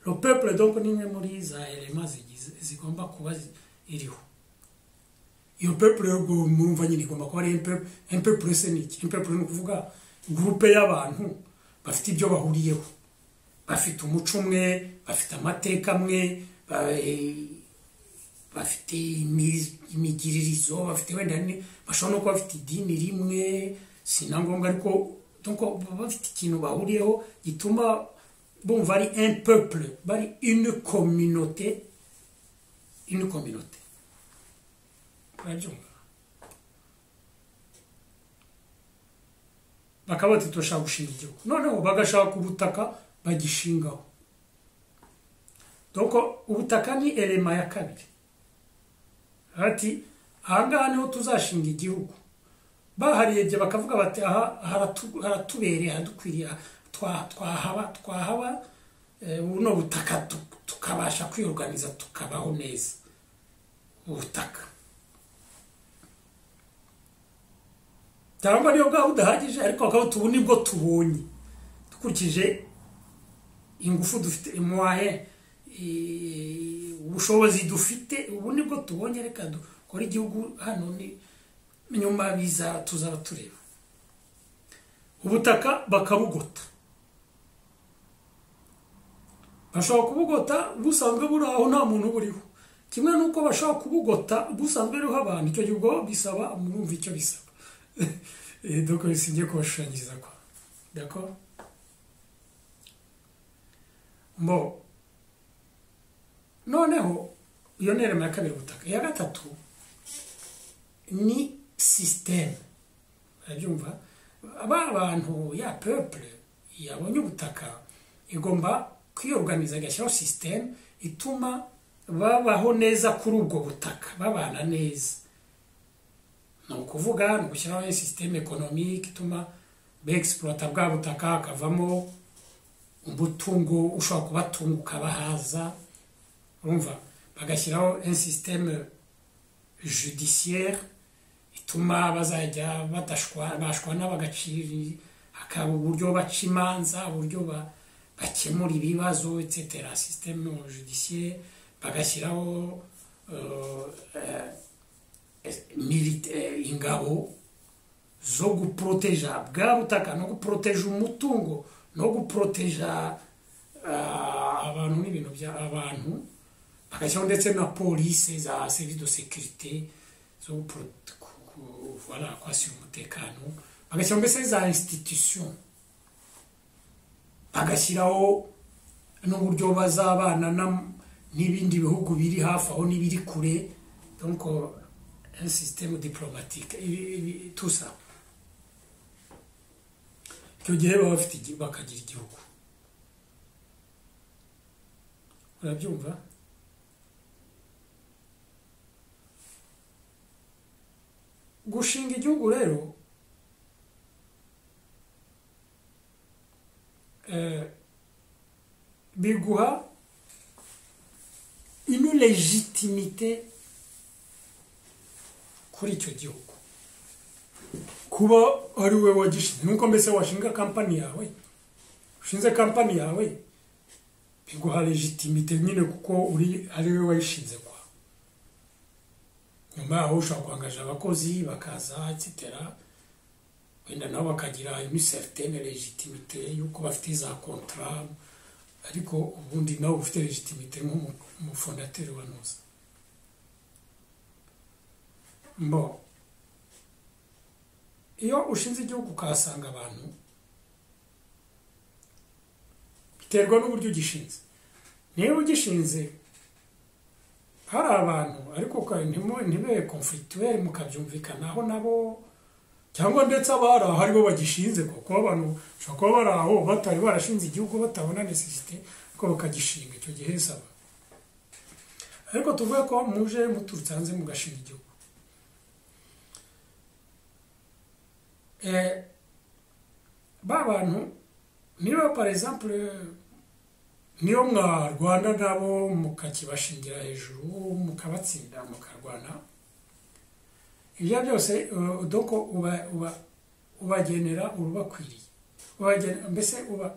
le peuple donc ni imwe muri za elema zigize zigomba kuba zi- iriho iyo peuple ubwo murumva nyine igomba kuba ari un peu- un peuple se ni iki un peuple ni ukuvuga gurupe y'abantu bafite ibyo bahuriyeho bafite umuco umwe bafite amateka amwe ba- eh, bafite imi- imigiririzo bafite wenda ni- bashobora no kuba bafite idini rimwe si na ngombwa ariko donc baba bafite ikintu bahuriyeho gituma bumva ari un peuple bari une communauté une communauté urabyumva bakaba bati turashaka gushinga igihugu noneho bagashaka ubutaka bagishingaho doko ubutaka ni elema ya kabiri ati ahangaha niho tuzashinga igihugu baharebye bakavuga bati aha haratu- haratubereye haradukwiriye twa- twahaba twahaba eh, buno butaka tu- tukabasha kwiyorganiza tukabaho neza ubutaka cyangwa niyo bwaba budahagije ariko bakaba tubu nibwo tubonye dukurikije ingufu dufite imwaye eh, ubushobozi dufite ubu nibwo tubonye reka dukore igihugu hano ni nyuma biza tuzaba tureba ubutaka bakabugota bashobora kubugota busanzwe buri aho nta muntu buriho kimwe n'uko bashobora kubugota busanzwe buriho abantu icyo gihe ubwo bisaba murumva icyo bisaba Eh, donc singiye kubashushanyiriza kwa d'accord bon noneho iyo ni irema ya kabiri ubutaka iya gatatu ni sisiteme urabyumva ba bantu ya peuple yabonye ubutaka igomba kwiyorganiza igashyiraho sisiteme ituma babaho neza kuri ubwo butaka babana neza ni ukuvuga ni ugushyiraho sisiteme ekonomike ituma begisiporota bwa butaka hakavamo umutungo ushobora kubatunga ukabahaza urumva bagashyiraho un système judiciaire ituma bazajya badashwa- bashwana bagaciri hakaba uburyo baca imanza uburyo ba- bakemura ibibazo etc système judiciaire bagashyiraho euh, eh, milita- eh, ingabo zo guporoteja bwa butaka no guporoteja umutungo no guporoteja ah, abantu n'ibintu bya abantu bagashyiraho ndetse na polisi za serivisi de sekirite zo guporo- ku- ku- ku- voilà kwasi umutekano bagashyira mbese za institution bagashyiraho n'uburyo bazabana na- n'ibindi bihugu biri hafi aho n'ibiri kure donc un système diplomatique ibi- ibi- tout ça icyo gihe baba bafite igi- bakagira igihugu urabyumva gushinga igihugu rero eh, biguha une legitimité kuri icyo gihugu kuba ari we wagishinze nuko mbese washinga kampani yawe ushinze kampani yawe biguha legitimité nyine kuko uri ari we wayishinze kwa nyuma yaho ushobora kuhangaje abakozi bakaza etc wenda nabo bakagira une certaine legitimité yuko bafite za contrat ariko ubundi nawe uba ufite legitimité nk'umufondateri wa noza mbo iyo ushinze igihugu ukahasanga abantu biterwa n'uburyo ugishinze niba ugishinze hari abantu ariko ka- ntimu- ntibe konfirituweri mukabyumvikanaho nabo cyangwa ndetse abari aho aribo bagishinze kuko abantu bashobora kuba bari aho batari barashinze igihugu batabona nesesite ariko bakagishinga icyo gihe saba ariko tuvuge ko muje muturutse hanze mugashinga igihugu Eh, ba bantu niba par exemple niyo mwarwana nabo mukakibashingira hejuru mukabatsinda mukarwana ibyo byose eh, doko uba uba ubagenera urubakwiriye ubagena mbese uba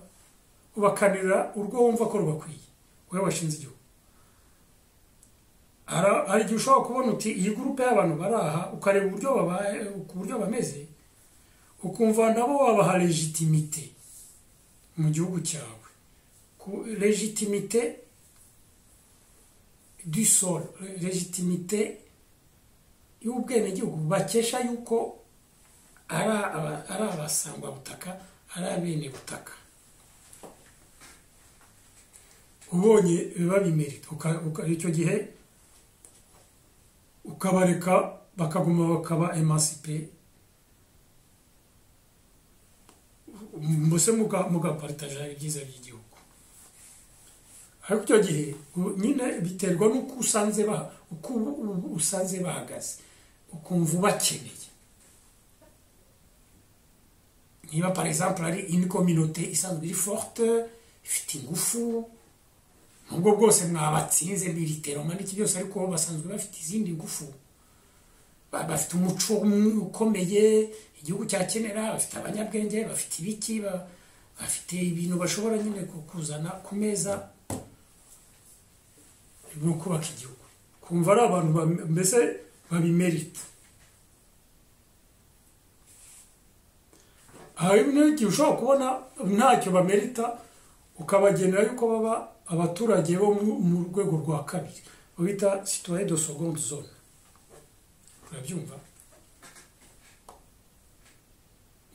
ubakanira urwo wumva ko rubakwiye wowe washinze igihugu Ara- hari igihe ushobora kubona uti iyi gurupe y'abantu bari aha ukareba uburyo babaye ku buryo bameze ukumva nabo wabaha legitimite mu gihugu cyawe ku- légitimité du sol légitimité y'ubwenegihugu bakesha yuko ari aba- ari abasangwa butaka ari abene butaka ubonye biba bimerita uka- uka- icyo gihe ukabareka bakaguma bakaba emancipe mbese muga- mugaparitaja ibyiza by'igihugu ariko icyo gihe u- nyine biterwa n'uko usanze ba- uko ubu- ubu usanze bahagaze ukumva ubakeneye niba par exemple ari une communauté isanzwe iri forte ifite ingufu nubwo bwose mwabatsinze militeroma n'iki byose ariko bo basanzwe bafite izindi ngufu Ba- bafite umuco umwe ukomeye igihugu cyakenera bafite abanyabwenge bafite ibiki ba- bafite ibintu bashobora nyine ku- kuzana ku meza no kubaka igihugu kumva ari abantu ba- mbese babimerita hari n'igihe ushobora kubona ntacyo bamerita ukabagenera yuko baba abaturage bo mu- mu rwego rwa kabiri bita citoyen de seconde zone urabyumva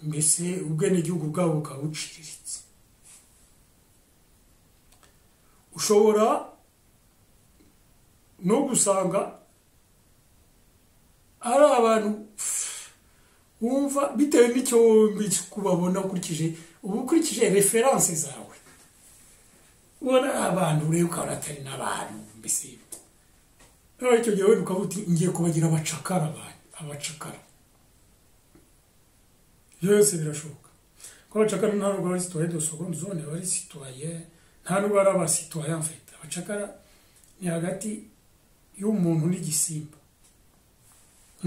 mbese ubwenegihugu bwabo bukaba buciriritse ushobora no gusanga ari abantu pff, wumva bitewe n'icyo wumva kubabona ukurikije uba ukurikije referanse zawe ubona ari abantu ureba ukabona atari n'abantu mbese rero icyo gihe wenda ukavuga uti ngiye kubagira abacakara abantu abacakara ibyo byose birashoboka kuko abacakara nta nubwo ari sitoye do seconde zone bari sitoye nta nubwo ari abasitoye mfite abacakara ni hagati y'umuntu n'igisimba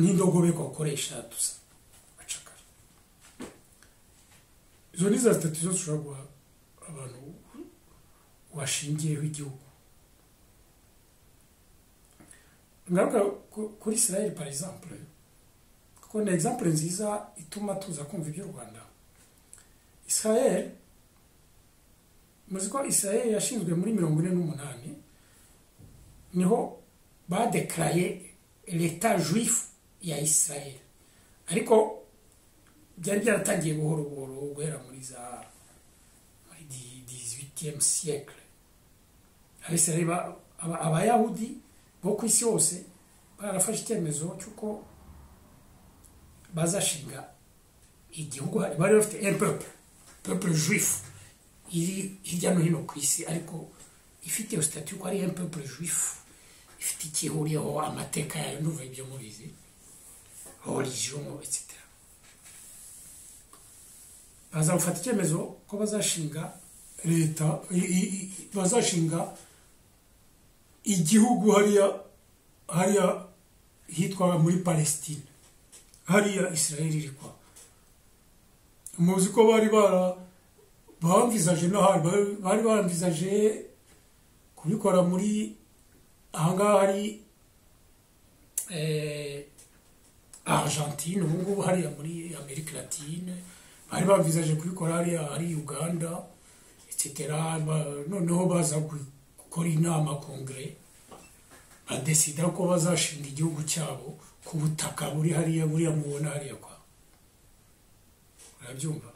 n'indogobe bakoresha dusa abacakara izo ni za sitati zose ushobora guha abantu washingiyeho igihugu ngaruka ku- kuri israel par exemple kuko ni exemple nziza ituma tuza kumva iby'u rwanda israel muzi ko israel yashinzwe muri mirongo ine n'umunani niho badekaraye leta juif ya israel ariko byari byaratangiye buhoro buhoro guhera muri za muri dizwitiyemu siyekire abisirayeli aba- abayahudi bo ku isi hose barafashe icyemezo cy'uko bazashinga igihugu bari bafite empepe pepure juifu iri hirya no hino ku isi ariko ifite iyo sitati yuko ari empepe juifu ifite icyo ihuriyeho amateka yayo n'uva ibyo mubizi origin etc baza gufata icyemezo ko bazashinga leta i- i- i- bazashinga igihugu hariya hariya hitwa muri palestine hariya israel iri kwa muzi ko bari bara bamvizaje n'ahandi bari- bari baramvizaje kubikora muri ahangaha hari eh, argentine ubu ngubu hariya muri amerika latine bari bamvizaje kubikora hariya hari uganda etc Ba- noneho baza gu- gukora inama kongere badesida ko bazashinga igihugu cyabo ku butaka buri hariya buriya mubona hariya kwa urabyumva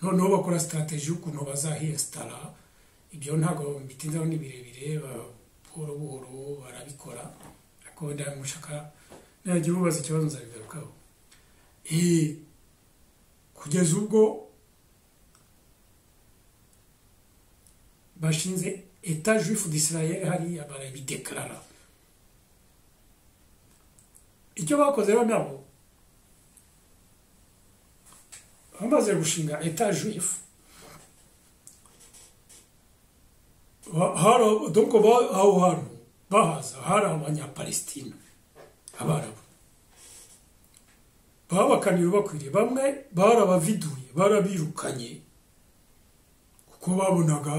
noneho bakora sitarategi y'ukuntu bazahiyesitara ibyo ntabwo bitindaho ni birebire ba- buhoro buhoro barabikora ariko wenda mushaka nagira ubaza ikibazo nzabigarukaho Eh, kugeza ubwo bashinze eta juifu d'israel hariya barabidekarara icyo bakoze rero nabo bamaze gushinga eta juifu Ba- hari- donc ba- aho hantu bahaza hari abanyapalestina abarabu babakaniye bakwiriye bamwe barabaviduye barabirukanye kuko babonaga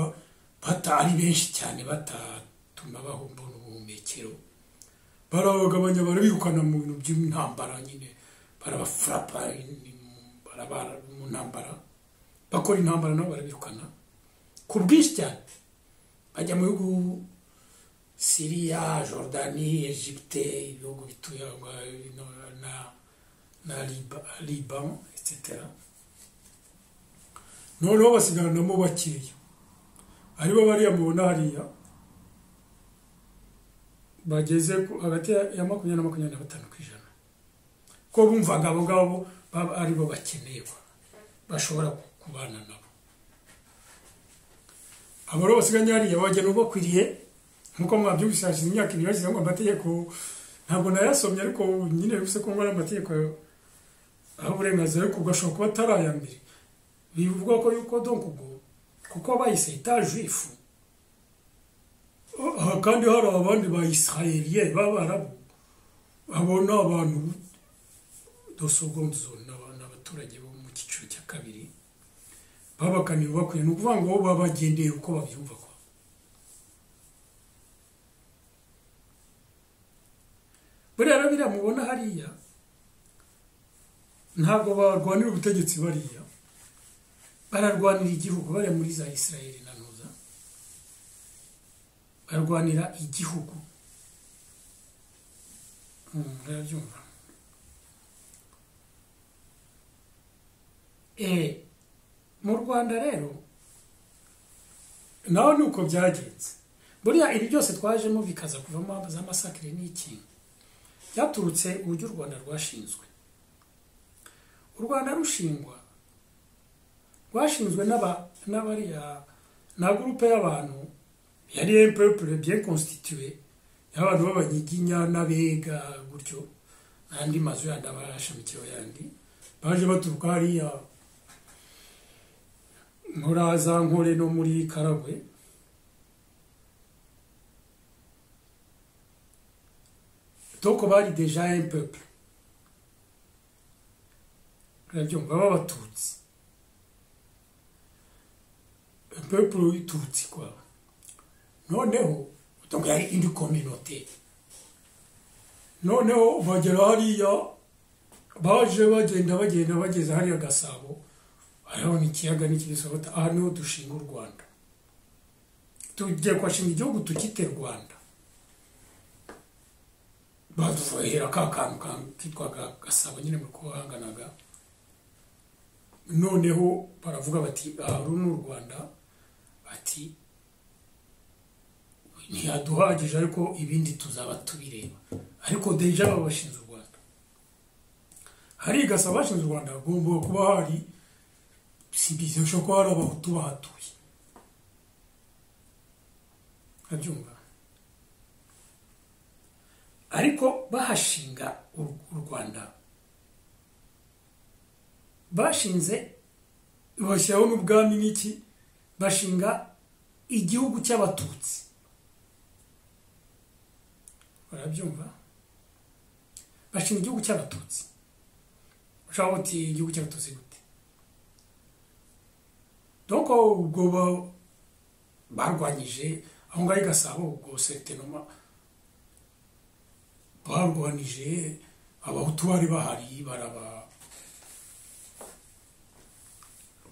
batari benshi cyane batatuma bahumba ubuhumekero barabagabanya barabirukana mu bintu by'intambara nyine barabafurapa in- barabara mu ntambara bakora intambara nabo barabirukana ku bwinshi cyane bajya mu bihugu siriya jordani egypte ibihugu bituye aho ngaho bino na na Liba- liban etc noneho basigaranamo bakeya aribo bariya mubona hariya bageze ku- hagati ya- ya makumyabiri na makumyabiri na batanu ku ijana ko bumvaga abo ngabo baba aribo bakenerwa bashobora ku- kubana nabo abo rero basigaye hariya bajya nabo bakwiriye nkuko mwabyumvise hashize imyaka ibiri bashyizeho ngo amategeko ntabwo nayasomye ariko nyine bivuze ko ngo ari amategeko aho uburenganzira ariko ubwo ashobora kuba atari aya mbere bivugwa ko yuko donc ubwo kuko bayise itajuifu aha kandi hari abandi ba isirayeriye b'abarabu abo ni abantu dosogonzo ni abaturage bo mu cyiciro cya kabiri babakaniye bakwiye ni ukuvuga ngo babagendeye uko babyumva kwa buriya rero biriya mubona hariya ntabwo barwanira ubutegetsi bariya bararwanira igihugu bariya muri za isirayeli na ntuza bararwanira igihugu Mm, murabyumva Eh, mu rwanda rero naho ni uko byagenze buriya ibi byose twajemo bikaza kuvamo za masakire n'ikintu byaturutse uburyo u rwanda rwashinzwe u rwanda rushingwa rwashinzwe n'aba- n'abariya na gurupe y'abantu yari empepure bien constitué y'abantu b'abanyiginya n'abega gutyo n'andi mazu yandi aba yarashamikiyeho yandi baje baturuka hariya muri za nkore no muri karagwe donc bari deja un peuple urabyumva b'abatutsi un peuple w'itutsi kwa noneho donc yari indi communauté noneho bagera hariya baje bagenda bagenda bageze hariya gasabo hariho n'ikiyaga n'ikibisobota aha niho dushinga u rwanda tugiye kuhashinga igihugu tukite rwanda badufuhera ka kantu ka- kitwaga gasabo nyine mu kuhanganaga noneho baravuga bati "Ah, uru ni u rwanda bati ntiyaduhagije ariko ibindi tuzaba tubireba ariko deja baba bashinze u rwanda hari gasabo bashinze u rwanda hagomba kuba hari simbizi bishobora kuba hari abahutu bahatuye urabyumva ariko bahashinga u u rwanda bashinze bashyiraho n'ubwami n'iki bashinga igihugu cy'abatutsi barabyumva bashinga igihugu cy'abatutsi ushobora kuba uti igihugu cy'abatutsi gute doko ubwo ba- barwanyije aho ngaho i gasabo ubwo setenoma barwanije abahutu bari bahari baraba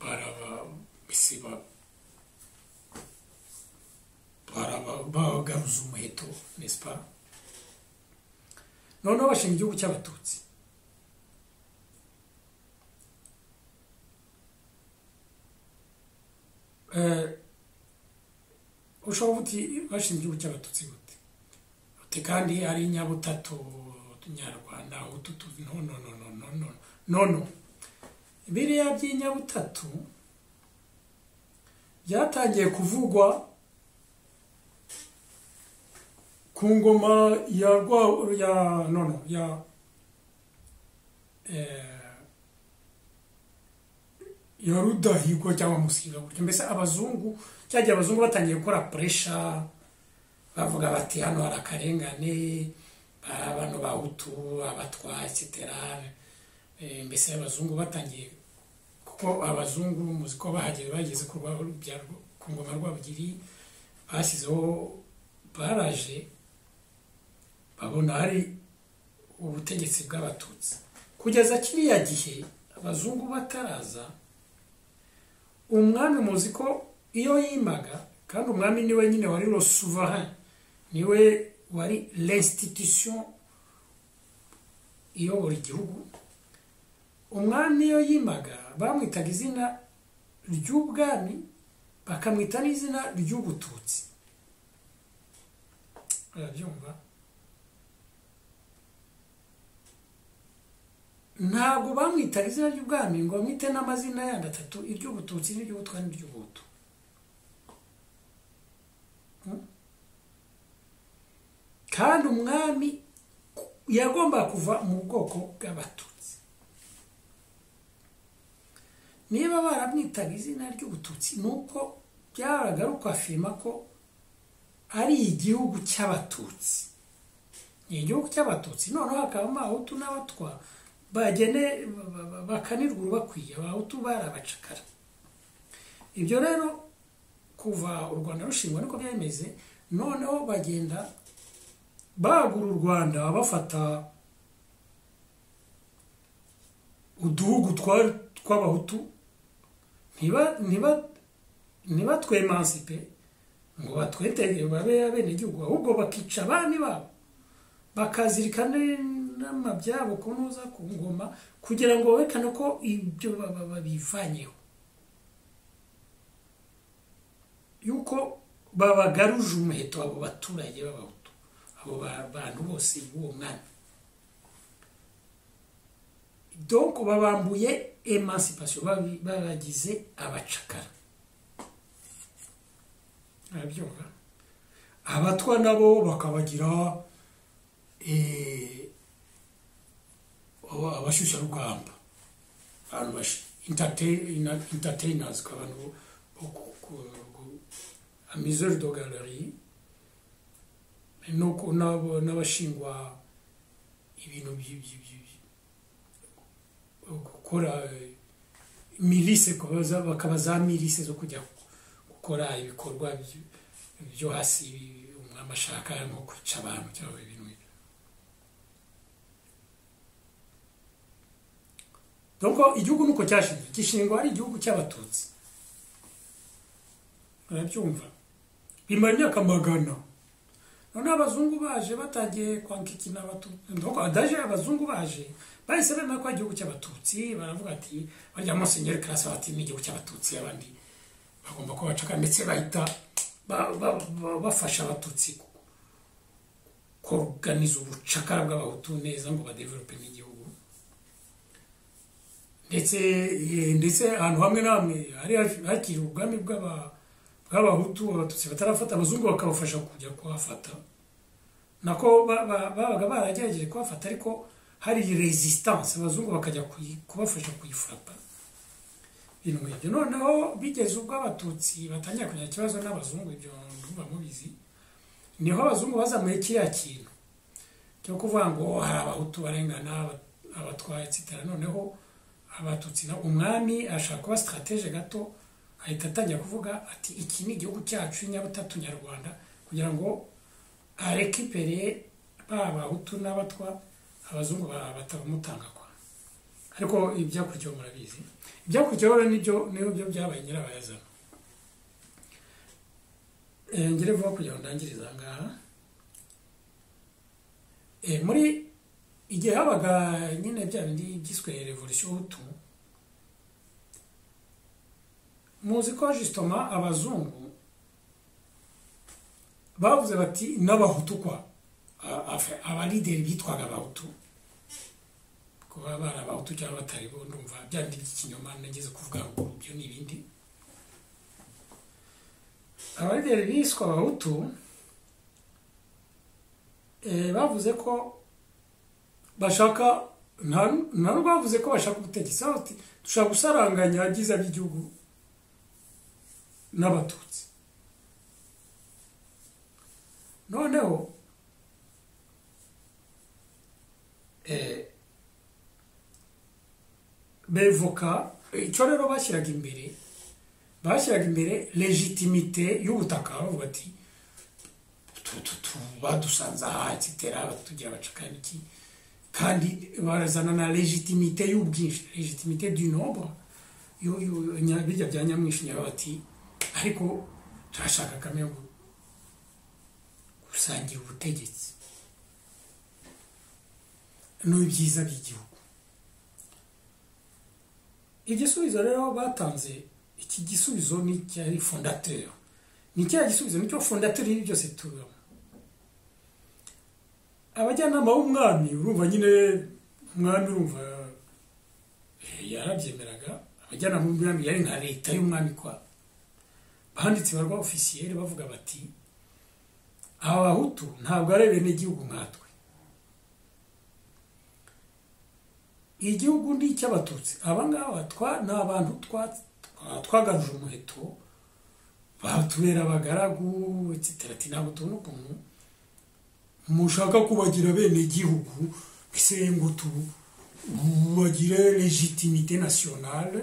baraba mbese ba- baraba bagaruza umuheto nesipa noneho bashinga igihugu cy'abatutsi Eh, ushobora uti bashinga igihugu cy'abatutsi gute Ati kandi ari nyabutatu nyarwanda ututu no no no no no no no no biriya by'inyabutatu byatangiye kuvugwa ku ngoma ya rwa ya no no ya eh, ya rudahigwa cyangwa musiga gutyo mbese abazungu cyagihe abazungu batangiye gukora puresha bavuga bati hano hari akarengane ba- bano bahutu abatwa etc Eh, mbese abazungu batangiye kuko abazungu muzi ko bahageze bageze ku rwa- bya- ku ngoma rwabugiri bashyizeho baraje babona hari ubutegetsi bw'abatutsi kugeza kiriya gihe abazungu bataraza umwami muzi ko iyo yimaga kandi umwami niwe nyine wari lo souverain niwe wari l'institution iyobora igihugu umwami iyo yimaga bamwitaga izina ry'ubwami bakamwita n'izina ry'ubututsi urabyumva ntabwo bamwitaga izina ry'ubwami ngo bamwite n'amazina yandi atatu iry'ubututsi n'iry'ubutwa n'iry'ubuhutu kandi umwami yagombaga kuva mu bwoko bw'abatutsi niba baramwitaga izina ry'ubututsi ni uko byaragaruka afirima ko ari igihugu cy'abatutsi ni igihugu cy'abatutsi noneho hakaba amahutu n'abatwa bagene ba- ba- ba- bakanirwa urubakwiye abahutu barabacakara ibyo rero kuva u rwanda rushingwa niko byameze noneho bagenda bagura u rwanda bafata uduhugu twari tw'abahutu ntiba- ntiba- ntibatwemansipe ngo batwete babe abenegihugu ahubwo bakica abami babo bakazirikana n'amabyabo kunoza ku ngoma kugira ngo berekane ko ibyo baba babivanyeho yuko babagaruje umuheto abo baturage b'abahutu abo ba- bantu bose b'uwo mwami donc babambuye emancipation babi- babagize abacakara arabyumva abatwa nabo bakabagira eh, aba- abashyushyarugamba abantu bash- entertain- entertainers abantu bo ku- ku- ku- amuseurs de galerie no ku- n'abo- n'abashingwa ibintu byi- byi- byi- byi- gukora eh, milise kubaza- bakaba za milise zo kujya gukora ibikorwa byo- byo hasi umwami ashaka nko kwica abantu cyangwa ibintu nk'ibyo Donko igihugu nuko cyashinzwe gishingwa ari igihugu cy'abatutsi murabyumva bimara imyaka magana none abazungu baje batagiye kwanka ikina daje abazungu baje bahise bemera ko ari igihugu cy'abatutsi baravuga ati barya musenyeri karasi bati ni igihugu cy'abatutsi abandi bagomba kuba bacaka ndetse bahita ba- ba- ba- bafasha abatutsi koganiza ubucakara bw'abahutu neza ngo badevelope n'igihugu ndetse eh, ndetse ahantu hamwe na hamwe hari hakiri ubwami bw'aba- bw'abahutu abatutsi batarafata abazungu bakabafasha kujya kuhafata nako ba- ba- babaga baragerageje kuhafata ariko hari resistance abazungu bakajya kuyi- kubafasha kuyifata ibintu nk'ibyo noneho bigeze ubwo abatutsi batangira kugira ikibazo n'abazungu ibyo ndumva mubizi niho abazungu bazamuye kiriya kintu cyo kuvuga ngo hari abahutu barengana aba- abatwaye etc noneho abatutsi na- umwami ashaka kuba stratege gato ahita atangira kuvuga ati iki ni igihugu cyacu nyabutatu nyarwanda kugira ngo arekipere ba bahutu n'abatwa abazungu ba- batamutanga kwa ariko ibyakurikiyeho murabizi ibyakurikiyeho rero nibyo nibyo byabaye nyirabayazana Eh, ngere vuba kugira ngo ndangiriza aha ngaha Eh, muri igihe habaga nyine bya bindi byiswe revolution hutu muzi ko justement abazungu bavuze bati n'abahutu kwa A- afe- abalideri bitwaga abahutu kuba bari abahutu cyangwa batari bo ndumva bya bindi by'ikinyoma nageze kuvuga ngo ibyo ni ibindi abarigeri biswa abahutu eh, bavuze ko bashaka nta nta n'ubwo bavuze ko bashaka ubutegetsi aho bati dushaka gusaranganya ibyiza by'igihugu n'abatutsi noneho eh, bevoka icyo rero bashyiraga imbere bashyiraga imbere legitimite y'ubutaka bavuga ati tu- tu- tu- badusanze aha etsetera batugira abacakara iki kandi barazana na legitimite y'ubwinshi legitimite du nombre yo- yo- nya- bijya bya nyamwinshi nyaba bati ariko turashaka kamwe gu- gusangira ubutegetsi n'ibyiza by'igihugu igisubizo rero batanze iki gisubizo ni icyari fondateur ni cya gisubizo nicyo fondateur y'ibi byose tubamo abajyanama b'umwami urumva nyine umwami urumva eh, yarabyemeraga abajyanama b'umwami yari nka leta y'umwami kwa banditse barwa ofisiyeri bavuga bati aba bahutu ntabwo ari abenegihugu nkatwe igihugu ni icy'abatutsi aba ngaba twa ni abantu twa- twa- twagaruje umuheto batubera abagaragu etc ati ntabwo tubona ukuntu mushaka kubagira bene igihugu mbese ngo tu- bagire legitimite nationale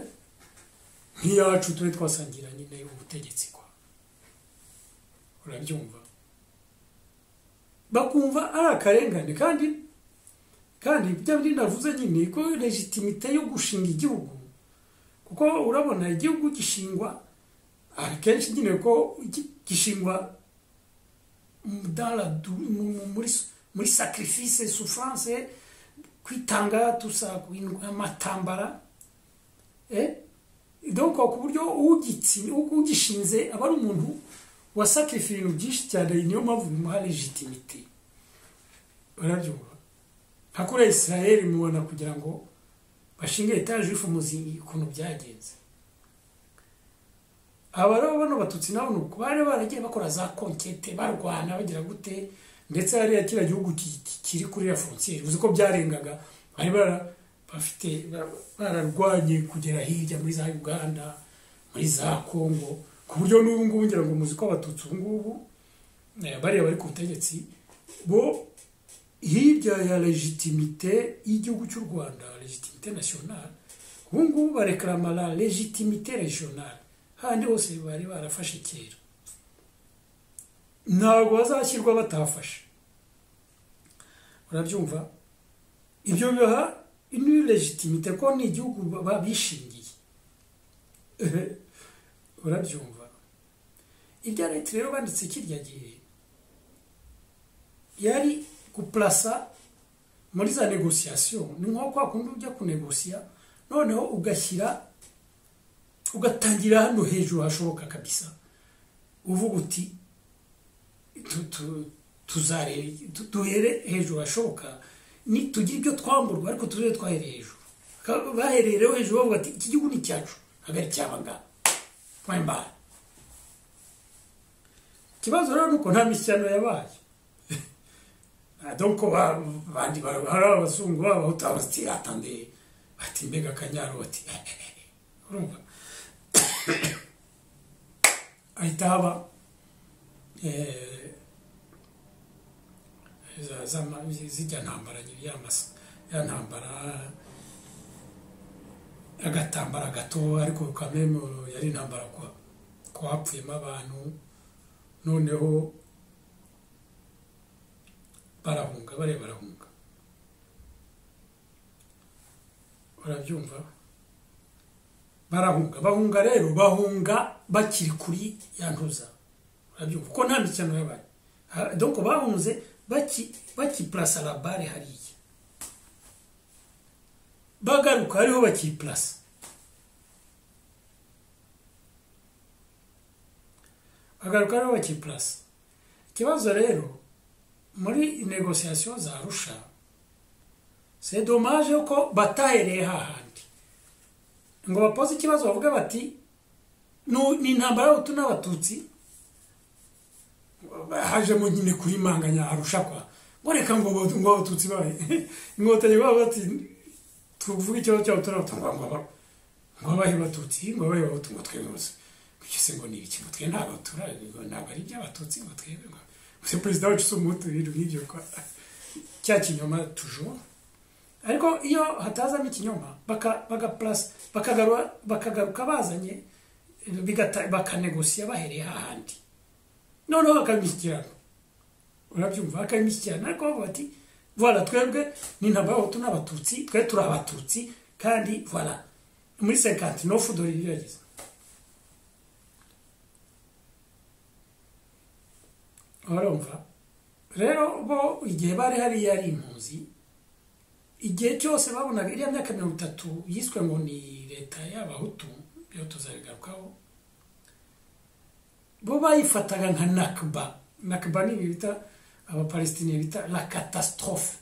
nk'iyacu tube twasangira nyine ubutegetsi kwa urabyumva bakumva ari akarengane kandi kandi ibyo bindi navuze nyine ko legitimite yo gushinga igihugu kuko urabona igihugu gishingwa akenshi nyine ko gi- gishingwa mu- dans la dou- mu- mu- muri muri sacrifice souffrance kwitanga tusa kwindwa amatambara eh donc ku buryo ugitsi ugishinze aba ari umuntu wasacrifice ibintu byinshi cyane niyo mpamvu bimuha legitimite barabyumva nka kuriya israel mubona kugira ngo bashinge etaje ifu muzi ukuntu byagenze aba rero bano batutsi nabo ni uko bari baragiye bakora za konkete barwana bagira gute ndetse hariya kiriya gihugu ki- ki- kiri kuri ya frontiere uzi ko byarengaga bari bara- bafite ba- bararwanye kugera hirya muri za uganda muri za congo ku buryo n'ubu ngubu ngira ngo muzi ko abatutsi ubu ngubu eh, bariya bari ku butegetsi bo hirya ya legitimite y'igihugu cy'u rwanda legitimite nationale ubu ngubu barekarama la legitimite regionale handi hose bari barafashe kera ntabwo bazashyirwa batafashe urabyumva ibyo biha indi legitimite ko ni igihugu baba bishingiye urabyumva ibya leta rero banditse kirya gihe yari kuplasa muri za negosiyasiyo ni nko kwa kundi ujya kunegosiya noneho ugashyira ugatangira hano hejuru hashoboka kabisa uvuga uti tuzare duhere hejuru hashoboka tugira ibyo twamburwa ariko tuzere twahereye hejuru bahereye rero hejuru bavuga ati iki gihugu ni icyacu ntabwo ari icyabanga twambara ikibazo rero ni uko nta mishyano yabaye doko bandi hari abazungu b'abahutu abasitiri atande bati mbega akanyaro bati urumva ahita haba zijya ntambara ya ntambara agatambara gato ariko kamemo yari intambara ko hapfuyemo abantu noneho barahunga bare barahunga barabyumva barahunga bahunga rero bahunga bakiri kuri ya ntuza barabyumva kuko nta mikino yabaye doko bahunze bakipurasa labare hariya bagaruka hariho bakipurasa bagaruka hariho bakipurasa ikibazo rero muri negosiyasiyo za rusha se domaje ko batahereye hahandi ngo bapoze ikibazo bavuge bati ni intambara y'abahutu n'abatutsi hajemo nyine kuyimanganya arusha kwa ngo reka ngo abatutsi babe inkotanyi baba bati tuvuge ikibazo cyabo turabatanga ngo abahe abatutsi ngo abahe abatutsi ngo twebwe gusa bityo se ngo ni iki ngo twe ntabwo turabe ntabwo ari iby'abatutsi ngo twebwe ngo se perezida wacu si umuhutu ibintu nk'ibyo kwa cya kinyoma tujoro ariko iyo hatazamo ikinyoma bagapurasa bakagaruka bazanye bakanegosiya bahereye hahandi noneho bakabimishyikirana urabyumva bakabimishyikirana ariko bavuga ati vuba twebwe ni intambara y'abahutu n'abatutsi twe turi abatutsi kandi vuba muri sekanti no fudori ibyo yagize barumva rero bo igihe bari hariya ari impunzi igihe cyose babonaga iriya myaka mirongo itatu yiswe ngo ni leta y'abahutu iyo tuzabigarukaho bo bayifataga nka nakiba nakiba ni ibi bita abapalestiniya bita la katasitorofe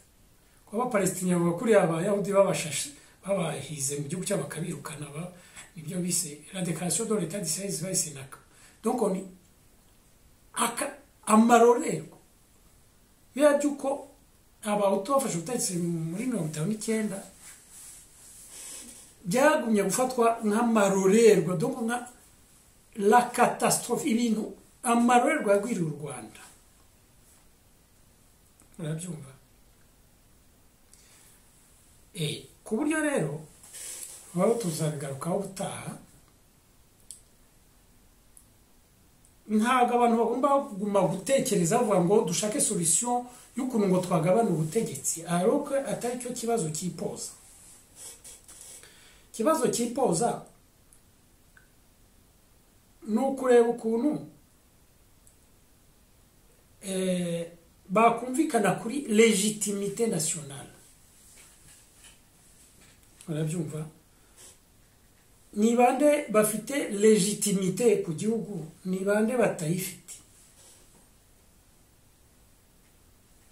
kuba abapalestiniya bavuga kuri abayahudi babashashe babahize mu gihugu cyabo bakabirukana nibyo bise la dekarasiyo do leta disirayizi bayise naka donko ni amarorerwa biriya by'uko abahutu bafashe ubutegetsi muri mirongo itanu n'icyenda byagumye gufatwa nk'amarorerwa donko nka la katasitorofe ibintu amarorerwa yagwiriye u rwanda murabyumva ku buryo rero baba tuzabigarukaho ubutaha ntabwo abantu bagomba kuguma gutekereza bavuga ngo dushake solisiyo y'ukuntu ngo twagabane ubutegetsi ariko atari cyo kibazo cyipoza ikibazo cyipoza ni ukureba ukuntu bakumvikana kuri legitimite nasiyonari barabyumva ni bande bafite legitimite ku gihugu ni bande batayifite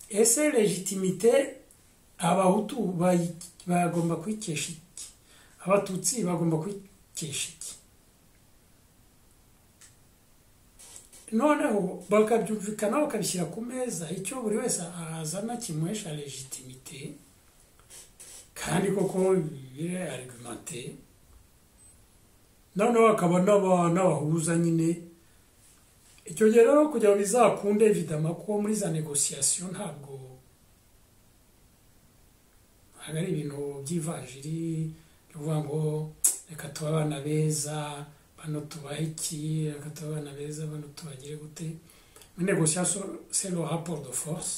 ese legitimite abahutu bagomba kwikesha iki abatutsi bagomba kwikesha iki noneho bakabyumvikana bakabishyira ku meza icyo buri wese azana kimuhesha legitimite kandi koko bibire arigumante noneho hakaba n'abahuza nyine icyo gihe rero kugira ngo bizakunde vidama ko muri za negosiyasiyo ntabwo ntabwo ari ibintu by'ivanjiri bivuga ngo reka tuba abana beza bano tubahe iki reka tuba abana beza bano tubagire gute muri negosiyasiyo selo raporo do force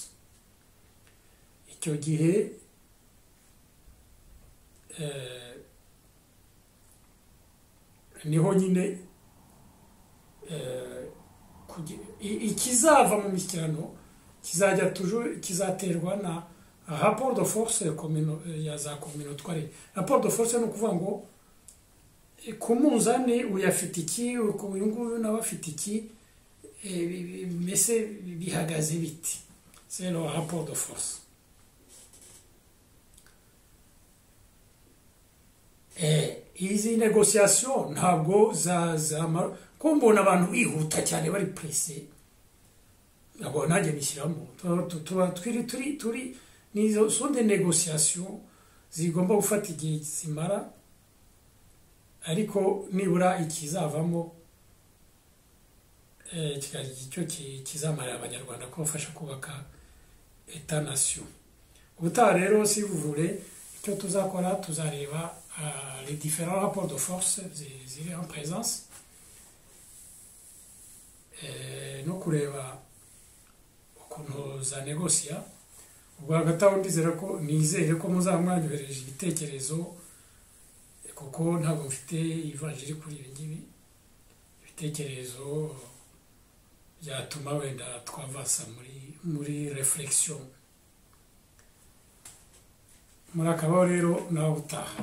icyo gihe niho nyine ikizava mu mishyikirano kizajya tuju- kizaterwa na rapport de force ya komino- ya za communautware rapport de force ni ukuvuga ngo eh, ku munzani uyafite iki ku- uyu nguyu nawe afite iki eh, bi- bi- mbese bihagaze biti c'est le rapport de force Eh, izi negociation ntabwo za zama ko mbona abantu bihuta cyane bari pressé ntabwo nanjye bishyiramo tuba tuba turi turi turi ni izo sonde negociation zigomba gufata igihe zimara ariko nibura ikizavamo eh, kikajya icyo ki- kizamarira abanyarwanda kubafasha kubaka eta nation ubutaha rero si buvure icyo tuzakora tuzareba ah, les différents rapports de force zi- ziri en présence Eh, no kureba ukuntu za negosiya ubwo hagati aho ndizera ko nizere ko muzaba mwanyohereje ibitekerezo eh, kuko ntabwo mfite ivanjiri kuri ibi ngibi ibitekerezo byatuma wenda twavasa muri muri reflexion muri akabaho rero nawe utaha